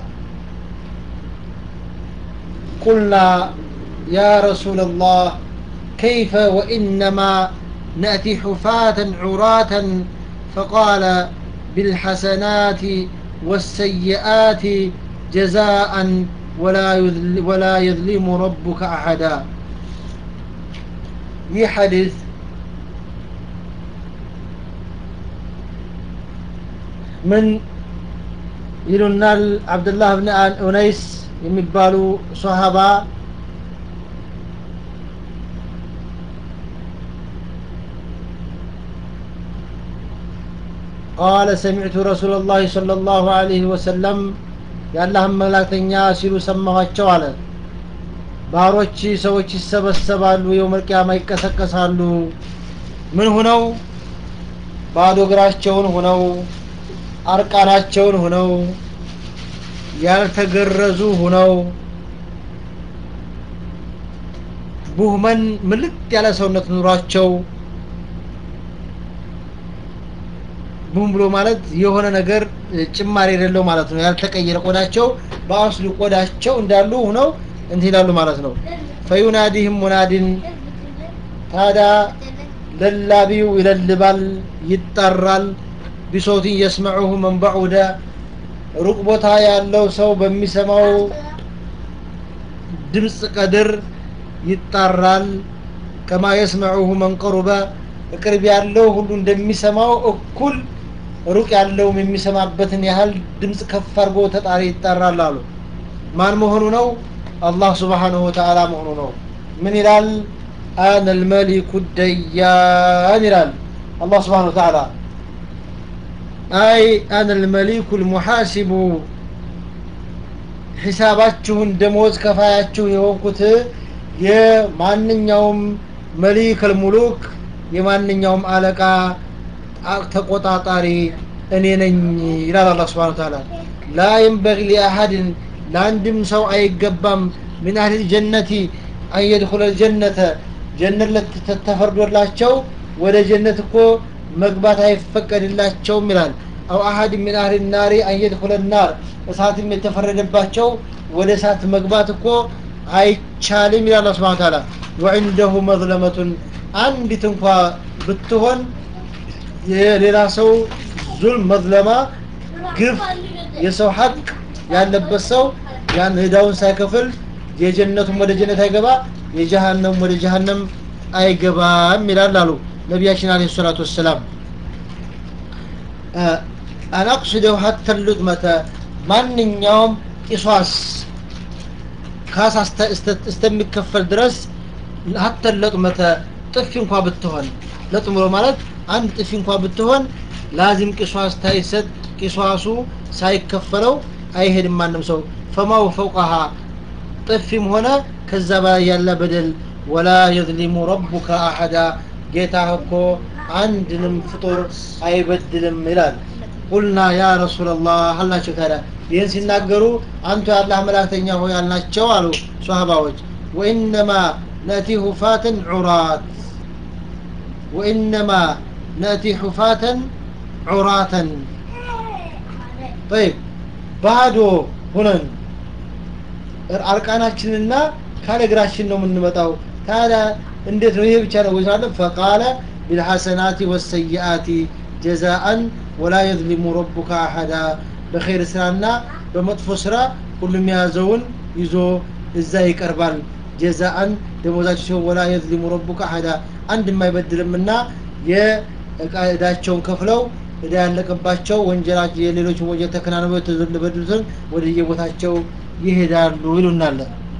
قلنا يا رسول الله كيف وإنما نأتي حفاة عراة فقال بالحسنات والسيئات جزاء ولا يذل ولا يظلم ربك أحدا ይህ ሐዲስ ምን ይሉናል አብዱላህ ብን ኡነይስ የሚባሉ ሶሃባ قال سمعت رسول الله صلى الله عليه وسلم የአላህን መላእክተኛ ሲሉ ሰማኋቸው አለ ባሮች ሰዎች ይሰበሰባሉ የውመል ቂያማ ይቀሰቀሳሉ ምን ሁነው ባዶ እግራቸውን ሁነው አርቃናቸውን ሁነው ያልተገረዙ ሁነው ቡህመን ምልጥ ያለ ሰውነት ኑሯቸው ቡም ብሎ ማለት የሆነ ነገር ጭማሪ የሌለው ማለት ነው ያልተቀየረ ቆዳቸው በአስሉ ቆዳቸው እንዳሉ ሁነው እንትን ይላሉ ማለት ነው ፈዩናዲህም ሙናዲን ታዳ ለላቢው ይለልባል ይጠራል ቢሶትን የስመዑሁ መን በዑደ ሩቅ ቦታ ያለው ሰው በሚሰማው ድምፅ ቀድር ይጣራል ከማ የስመዑሁ መን ቀሩበ ቅርብ ያለው ሁሉ እንደሚሰማው እኩል ሩቅ ያለውም የሚሰማበትን ያህል ድምፅ ከፍ አድርጎ ተጣሪ ይጠራል አሉ ማን መሆኑ ነው አላህ ስብሓንሁ ወተዓላ መሆኑ ነው ምን ይላል አነ ልመሊኩ ደያን ይላል አላህ ስብሓን ወተዓላ አይ አነ ልመሊኩ ልሙሓሲቡ ሒሳባችሁን ደሞዝ ከፋያችሁ የሆንኩት የማንኛውም መሊክ ልሙሉክ የማንኛውም አለቃ ተቆጣጣሪ እኔ ነኝ ይላል አላህ ስብሓን ተዓላ ላ የንበጊ ሊአሐድን ለአንድም ሰው አይገባም ምን አህል ጀነቲ አን የድኹለ ልጀነተ ጀነት ተፈርዶላቸው ወደ ጀነት እኮ መግባት አይፈቀድላቸውም ይላል አው አሀድ ሚን አህል ናሪ አን የድኹለ ናር እሳትም የተፈረደባቸው ወደ እሳት መግባት እኮ አይቻልም ይላል አላህ ስብሓን ተዓላ ወዕንደሁ መዝለመቱን አንዲት እንኳ ብትሆን የሌላ ሰው ዙልም መዝለማ ግፍ የሰው ሀቅ ያለበት ሰው ያን ህዳውን ሳይከፍል የጀነቱም ወደ ጀነት አይገባ የጀሃነም ወደ ጀሃነም አይገባም ይላል አሉ ነቢያችን አለ ሰላቱ ወሰላም አናቅስደው ሀተ ሉጥመተ ማንኛውም ቂሷስ ካሳ እስተሚከፈል ድረስ ሀተ ለጥመተ ጥፊ እንኳ ብትሆን ለጥምሮ ማለት አንድ ጥፊ እንኳ ብትሆን ላዚም ቂሷስ ታይሰጥ ቂሷሱ ሳይከፈለው አይሄድም ማንም ሰው ፈማው ፈውቀሃ ጥፊም ሆነ ከዛ በላይ ያለ በደል ወላ የዝሊሙ ረቡከ አሐዳ ጌታ እኮ አንድንም ፍጡር አይበድልም ይላል ቁልና ያ ረሱላላህ አልናቸው ታዲያ ይህን ሲናገሩ አንቱ የአላህ መላእክተኛ ሆይ አልናቸው አሉ ሷሃባዎች ወኢነማ ነእቲ ሁፋተን ዑራት ወኢነማ ነእቲ ሁፋተን ዑራተን ጠይብ ባዶ ሁነን አርቃናችንና ካለ እግራችን ነው የምንመጣው ታዲያ እንዴት ነው ይሄ ብቻ ነው ወይ ሳለ ፈቃለ ቢልሐሰናቲ ወሰይአቲ ጀዛአን ወላ የዝሊሙ ረቡከ አሐዳ በኸይር ስራና በመጥፎ ስራ ሁሉም የያዘውን ይዞ እዛ ይቀርባል ጀዛአን ደሞዛቸው ሲሆን ወላ የዝሊሙ ረቡከ አሐዳ አንድ የማይበድልምና የእዳቸውን ከፍለው እዳ ያለቀባቸው ወንጀላቸው የሌሎችን ወንጀል ተከናንበው የተበደሉትን ወደ የቦታቸው ይሄዳሉ ይሉናል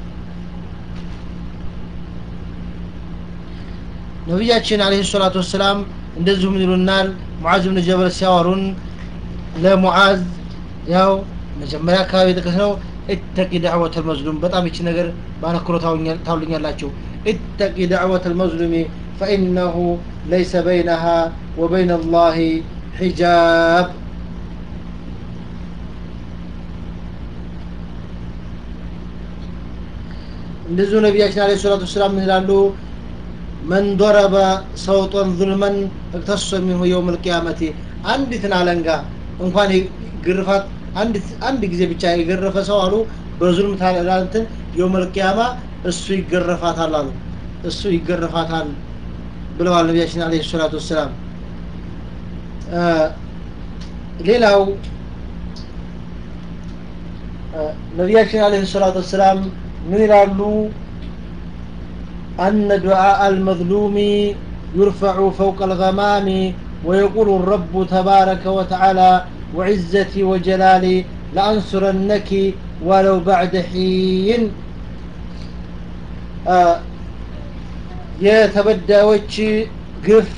ነቢያችን አለህ ሰላቱ ወሰላም እንደዚሁ ምን ይሉናል ሙዓዝ ብን ጀበል ሲያወሩን ለሙዓዝ ያው መጀመሪያ አካባቢ የጠቀስ ነው እተቂ ዳዕወት አልመዝሉም በጣም ይቺ ነገር ባነክሮ ታውልኛላችሁ እተቂ ዳዕወት አልመዝሉሚ ፈኢነሁ ለይሰ በይነሃ ወበይነ አላህ ሒጃብ እንደዚሁ ነቢያችን አለ ሰላቱ ወሰላም ምን ይላሉ መን ضረበ ሰውጦን ظልመን እቅተሶ ሚንሁ የውም ልቅያመቲ አንዲትን አለንጋ እንኳን ግርፋት አንድ ጊዜ ብቻ የገረፈ ሰው አሉ በዙልም ታላንትን የውም ልቅያማ እሱ ይገረፋታል አሉ እሱ ይገረፋታል ብለዋል ነቢያችን አለ ሰላቱ ወሰላም ሌላው ነቢያችን አለ ሰላቱ ወሰላም ምን ይላሉ أن دعاء المظلوم يرفع فوق الغمام ويقول الرب تبارك وتعالى وعزتي وجلالي لأنصرنك ولو بعد حين የተበዳዮች ግፍ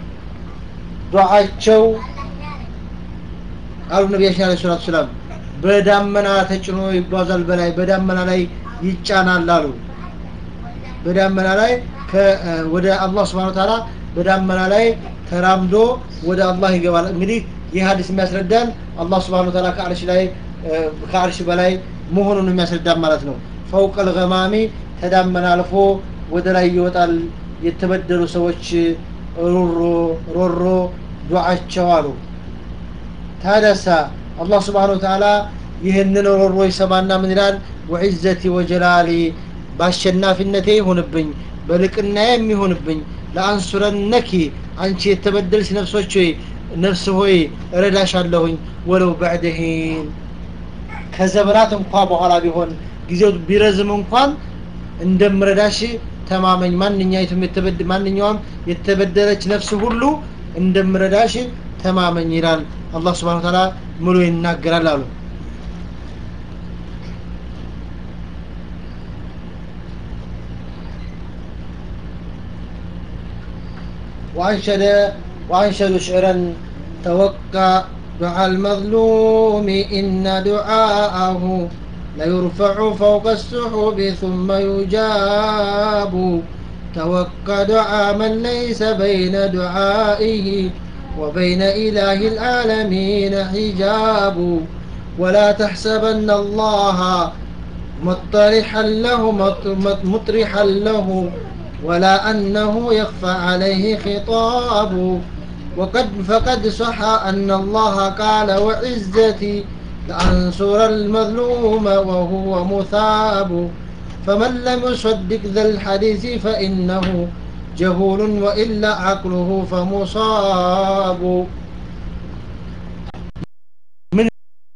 ዱዓቸው አሉ ነቢያችን አለ ሰላቱ ሰላም በዳመና ተጭኖ ይጓዛል በላይ በዳመና ላይ ይጫናል አሉ በዳመና ላይ ወደ አላህ ስብሓን ታላ በዳመና ላይ ተራምዶ ወደ አላህ ይገባል እንግዲህ ይህ ሀዲስ የሚያስረዳን አላህ ስብሓን ታላ ከአርሽ ላይ ከአርሽ በላይ መሆኑን የሚያስረዳን ማለት ነው ፈውቀ ልገማሚ ተዳመና አልፎ ወደ ላይ ይወጣል የተበደሉ ሰዎች ሮሮ ሮሮ ዱዓቸው አሉ ታደሳ አላህ ስብሓን ተዓላ ይህንን ሮሮ ይሰማና ምን ይላል ወዕዘቲ ወጀላሊ በአሸናፊነቴ ይሁንብኝ በልቅናዬ የሚሆንብኝ ለአንሱረነኪ አንቺ የተበደልሽ ነፍሶች ሆይ ነፍስ ሆይ እረዳሻለሁኝ ወለው በዕደሂን ከዘመናት እንኳ በኋላ ቢሆን ጊዜው ቢረዝም እንኳን እንደምረዳሽ ተማመኝ ማንኛይቱም የተበድ ማንኛውም የተበደለች ነፍስ ሁሉ እንደምረዳሽ ተማመኝ ይላል አላህ ስብሓን ታላ ምሎ ይናገራል አሉ وأنشد وأنشد شعرا توقع دعاء المظلوم إن دعاءه ليرفع فوق السحب ثم يجاب توقع دعاء من ليس بين دعائه وبين إله العالمين حجاب ولا تحسبن الله مطرحا له مطرحا له ولا أنه يخفى عليه خطاب وقد فقد صح أن الله قال وعزتي لأنصر المظلوم وهو مثاب فمن لم يصدق ذا الحديث فإنه جهول وإلا عقله فمصاب من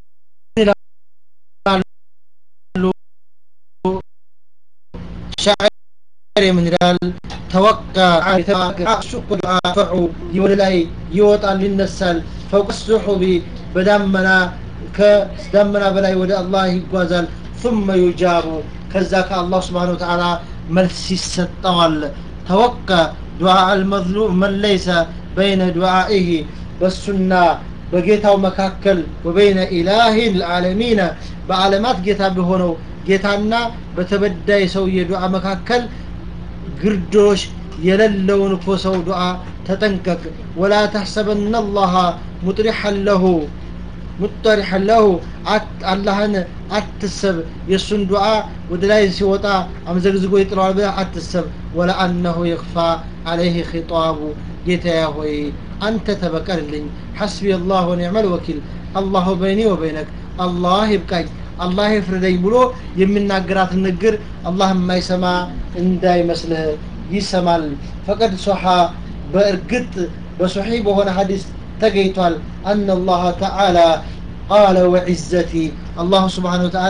شاعر من رال توقع شكر فعو يولي يوطا للنسال فوق السحب بدمنا كدمنا بلاي ودى الله يقوزال ثم يجاب كذاك الله سبحانه وتعالى መልስ ይሰጠዋል ተወቀ ዱዓ አልመዝሉም መን ለይሰ በይነ ዱዓኢህ በሱና በጌታው መካከል ወበይነ ኢላሂ ልዓለሚነ በዓለማት ጌታ በሆነው ጌታና በተበዳይ ሰውዬ ዱዓ መካከል ግርዶሽ የሌለውን እኮ ሰው ዱዓ ተጠንቀቅ ወላ ተሕሰበና አላህ ሙጥሪሐን ለሁ ሙጠሪሐን ለሁ አላህን አትሰብ የእሱን ዱዓ ወደ ላይ ሲወጣ አምዘግዝጎ ይጥለዋል ብለህ አትሰብ ወለአነሁ የክፋ አለይህ ኺጣቡ ጌታያ ሆይ አንተ ተበቀልልኝ ሐስቢ አላህ ወኒዕመል ወኪል አላሁ በይኒ ወበይነክ አላህ ይብቃኝ አላህ ይፍርደኝ ብሎ የሚናገራት ንግር አላህ የማይሰማ እንዳይመስልህ ይሰማል ፈቀድ ሶሓ በእርግጥ በሶሒ በሆነ ሀዲስ ተገኝቷል አነ አላህ ተዓላ ቃለ ወዕዘቲ አላሁ ስብሓን ወተዓላ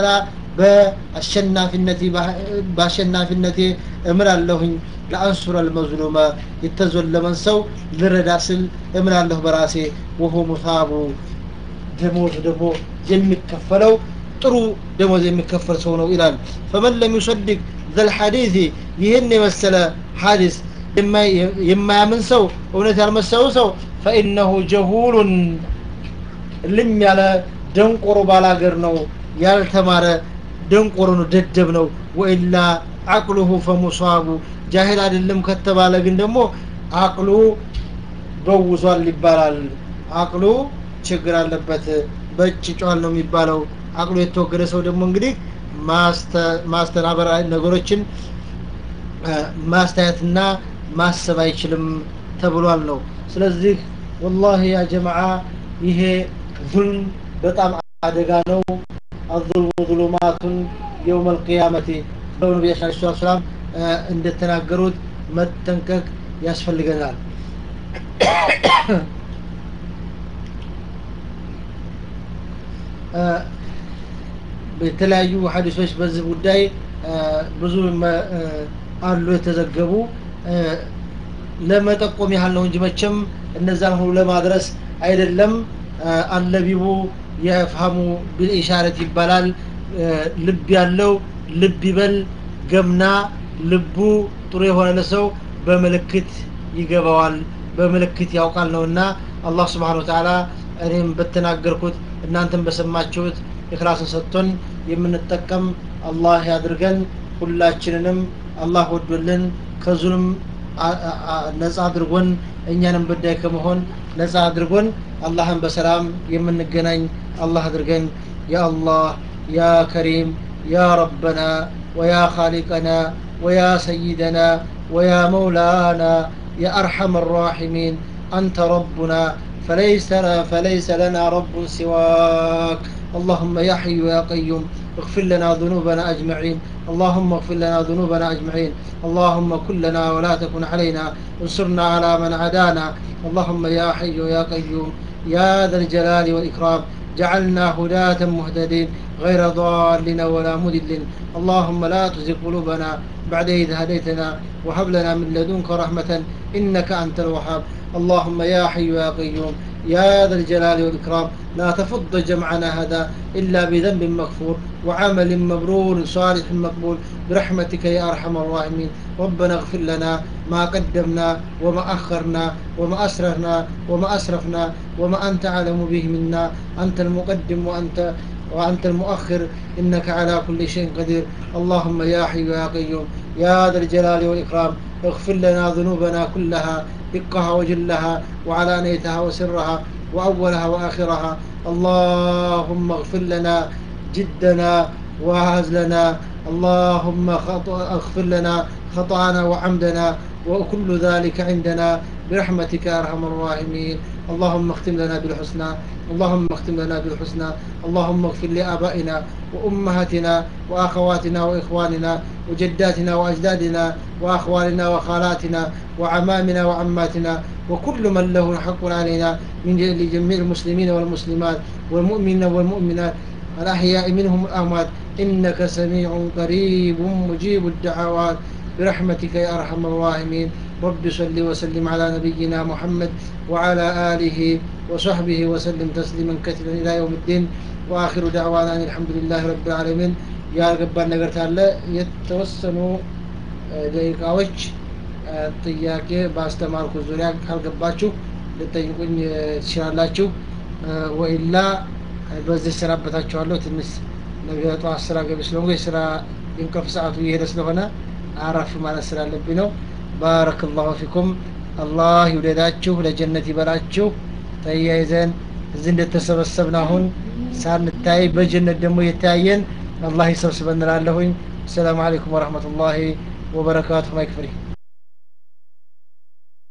በአሸናፊነቴ በአሸናፊነቴ እምላለሁኝ ለአንሱረ ልመዝሉመ የተዘለመን ሰው ልረዳ ስል እምላለሁ በራሴ ወሆ ሙሳቡ ደሞዝ ደግሞ የሚከፈለው ጥሩ ደሞዝ የሚከፈል ሰው ነው ይላል ፈመን ለም ዩሰድቅ ዘልሐዲث ይህን የመሰለ ሐዲስ የማያምን ሰው እውነት ያልመሰለው ሰው ፈኢነሁ ጀሁሉን ልም ያለ ደንቆሮ ባላገር ነው ያልተማረ ደንቆሮ ነው ደደብ ነው ወኢላ አቅሉሁ ፈሙሳቡ ጃሂል አይደለም ከተባለ ግን ደግሞ አቅሉ በውዟል ይባላል አቅሉ ችግር አለበት በእጭ ጫል ነው የሚባለው አቅሉ የተወገደ ሰው ደግሞ እንግዲህ ማስተናበር ነገሮችን ማስተያየትና ማሰብ አይችልም ተብሏል ነው ስለዚህ ወላሂ ያ ጀማዓ ይሄ ዙልም በጣም አደጋ ነው አዙልሙ ዙሉማቱን የውም አልቅያመቲ ብለው ነቢያችን አለ ሰላት ሰላም እንደተናገሩት መጠንቀቅ ያስፈልገናል የተለያዩ ሀዲሶች በዚህ ጉዳይ ብዙ አሉ የተዘገቡ ለመጠቆም ያህል ነው እንጂ መቼም እነዛን ሁሉ ለማድረስ አይደለም አለቢቡ የፍሀሙ ቢልኢሻረት ይባላል ልብ ያለው ልብ ይበል ገምና ልቡ ጥሩ የሆነ ሰው በምልክት ይገባዋል በምልክት ያውቃል ነውና አላህ ስብሓን ወተዓላ እኔም በተናገርኩት እናንተም በሰማችሁት ኢክላስን ሰጥቶን የምንጠቀም አላህ ያድርገን ሁላችንንም አላህ ወዶልን ከዙልም ነጻ አድርጎን እኛንም በዳይ ከመሆን ነጻ አድርጎን አላህን በሰላም የምንገናኝ አላህ አድርገን ያ አላህ ያ ከሪም ያ ረበና ወያ ኻሊቀና ወያ ሰይደና ወያ መውላና يا أرحم الراحمين أنت ربنا فليس فليس لنا رب سواك اللهم يا حي يا قيوم اغفر لنا ذنوبنا أجمعين اللهم اغفر لنا ذنوبنا أجمعين اللهم كن لنا ولا تكن علينا انصرنا على من عدانا اللهم يا حي يا قيوم يا ذا الجلال والإكرام جعلنا هداة مهتدين غير ضالين ولا مدل اللهم لا تزغ قلوبنا بعد إذ هديتنا وهب لنا من لدنك رحمة إنك أنت الوهاب اللهم يا حي يا قيوم يا ذا الجلال والإكرام لا تفض جمعنا هذا إلا بذنب مغفور وعمل مبرور صالح مقبول برحمتك يا أرحم الراحمين ربنا اغفر لنا ما قدمنا وما أخرنا وما أسررنا وما أسرفنا وما أنت أعلم به منا أنت المقدم وأنت وأنت المؤخر إنك على كل شيء قدير اللهم يا حي يا قيوم يا ذا الجلال والإكرام اغفر لنا ذنوبنا كلها دقها وجلها وعلانيتها وسرها وأولها وآخرها اللهم اغفر لنا جدنا وهزلنا اللهم خط- اغفر لنا خطأنا وعمدنا وكل ذلك عندنا برحمتك يا أرحم الراحمين اللهم اختم لنا بالحسنى اللهم اختم لنا بالحسنى اللهم اغفر لآبائنا وأمهاتنا وأخواتنا وإخواننا وجداتنا وأجدادنا وأخوالنا وخالاتنا وعمامنا وعماتنا وكل من له حق علينا من ج- لجميع المسلمين والمسلمات والمؤمنين والمؤمنات الأحياء منهم الأموات إنك سميع قريب مجيب الدعوات برحمتك يا أرحم الراحمين رب صل وسلم على نبينا محمد وعلى آله وصحبه وسلم تسليما كثيرا إلى يوم الدين وآخر دعوانا أن الحمد لله رب العالمين يا ገባን ነገር ካለ የተወሰኑ ደቂቃዎች ጥያቄ በአስተማርኩ ዙሪያ ካልገባችሁ ልጠይቁኝ ትችላላችሁ ወይላ በዚህ ሰናበታችኋለሁ ትንሽ ነገ ጠዋት ስራ ገቢ ስለሆንኩ የስራ የእንቅልፍ ሰዓቱ እየሄደ ስለሆነ አረፍ ማለት ስላለብኝ ነው ባረክ ላሁ ፊኩም አላህ ይውደዳችሁ ለጀነት ይበላችሁ ተያይዘን እዚህ እንደተሰበሰብን አሁን ሳንታይ በጀነት ደግሞ የተያየን አላህ ይሰብስበን እላለሁኝ አሰላሙ አለይኩም ወረህመቱላሂ ወበረካቱሁ ማይክፍሪ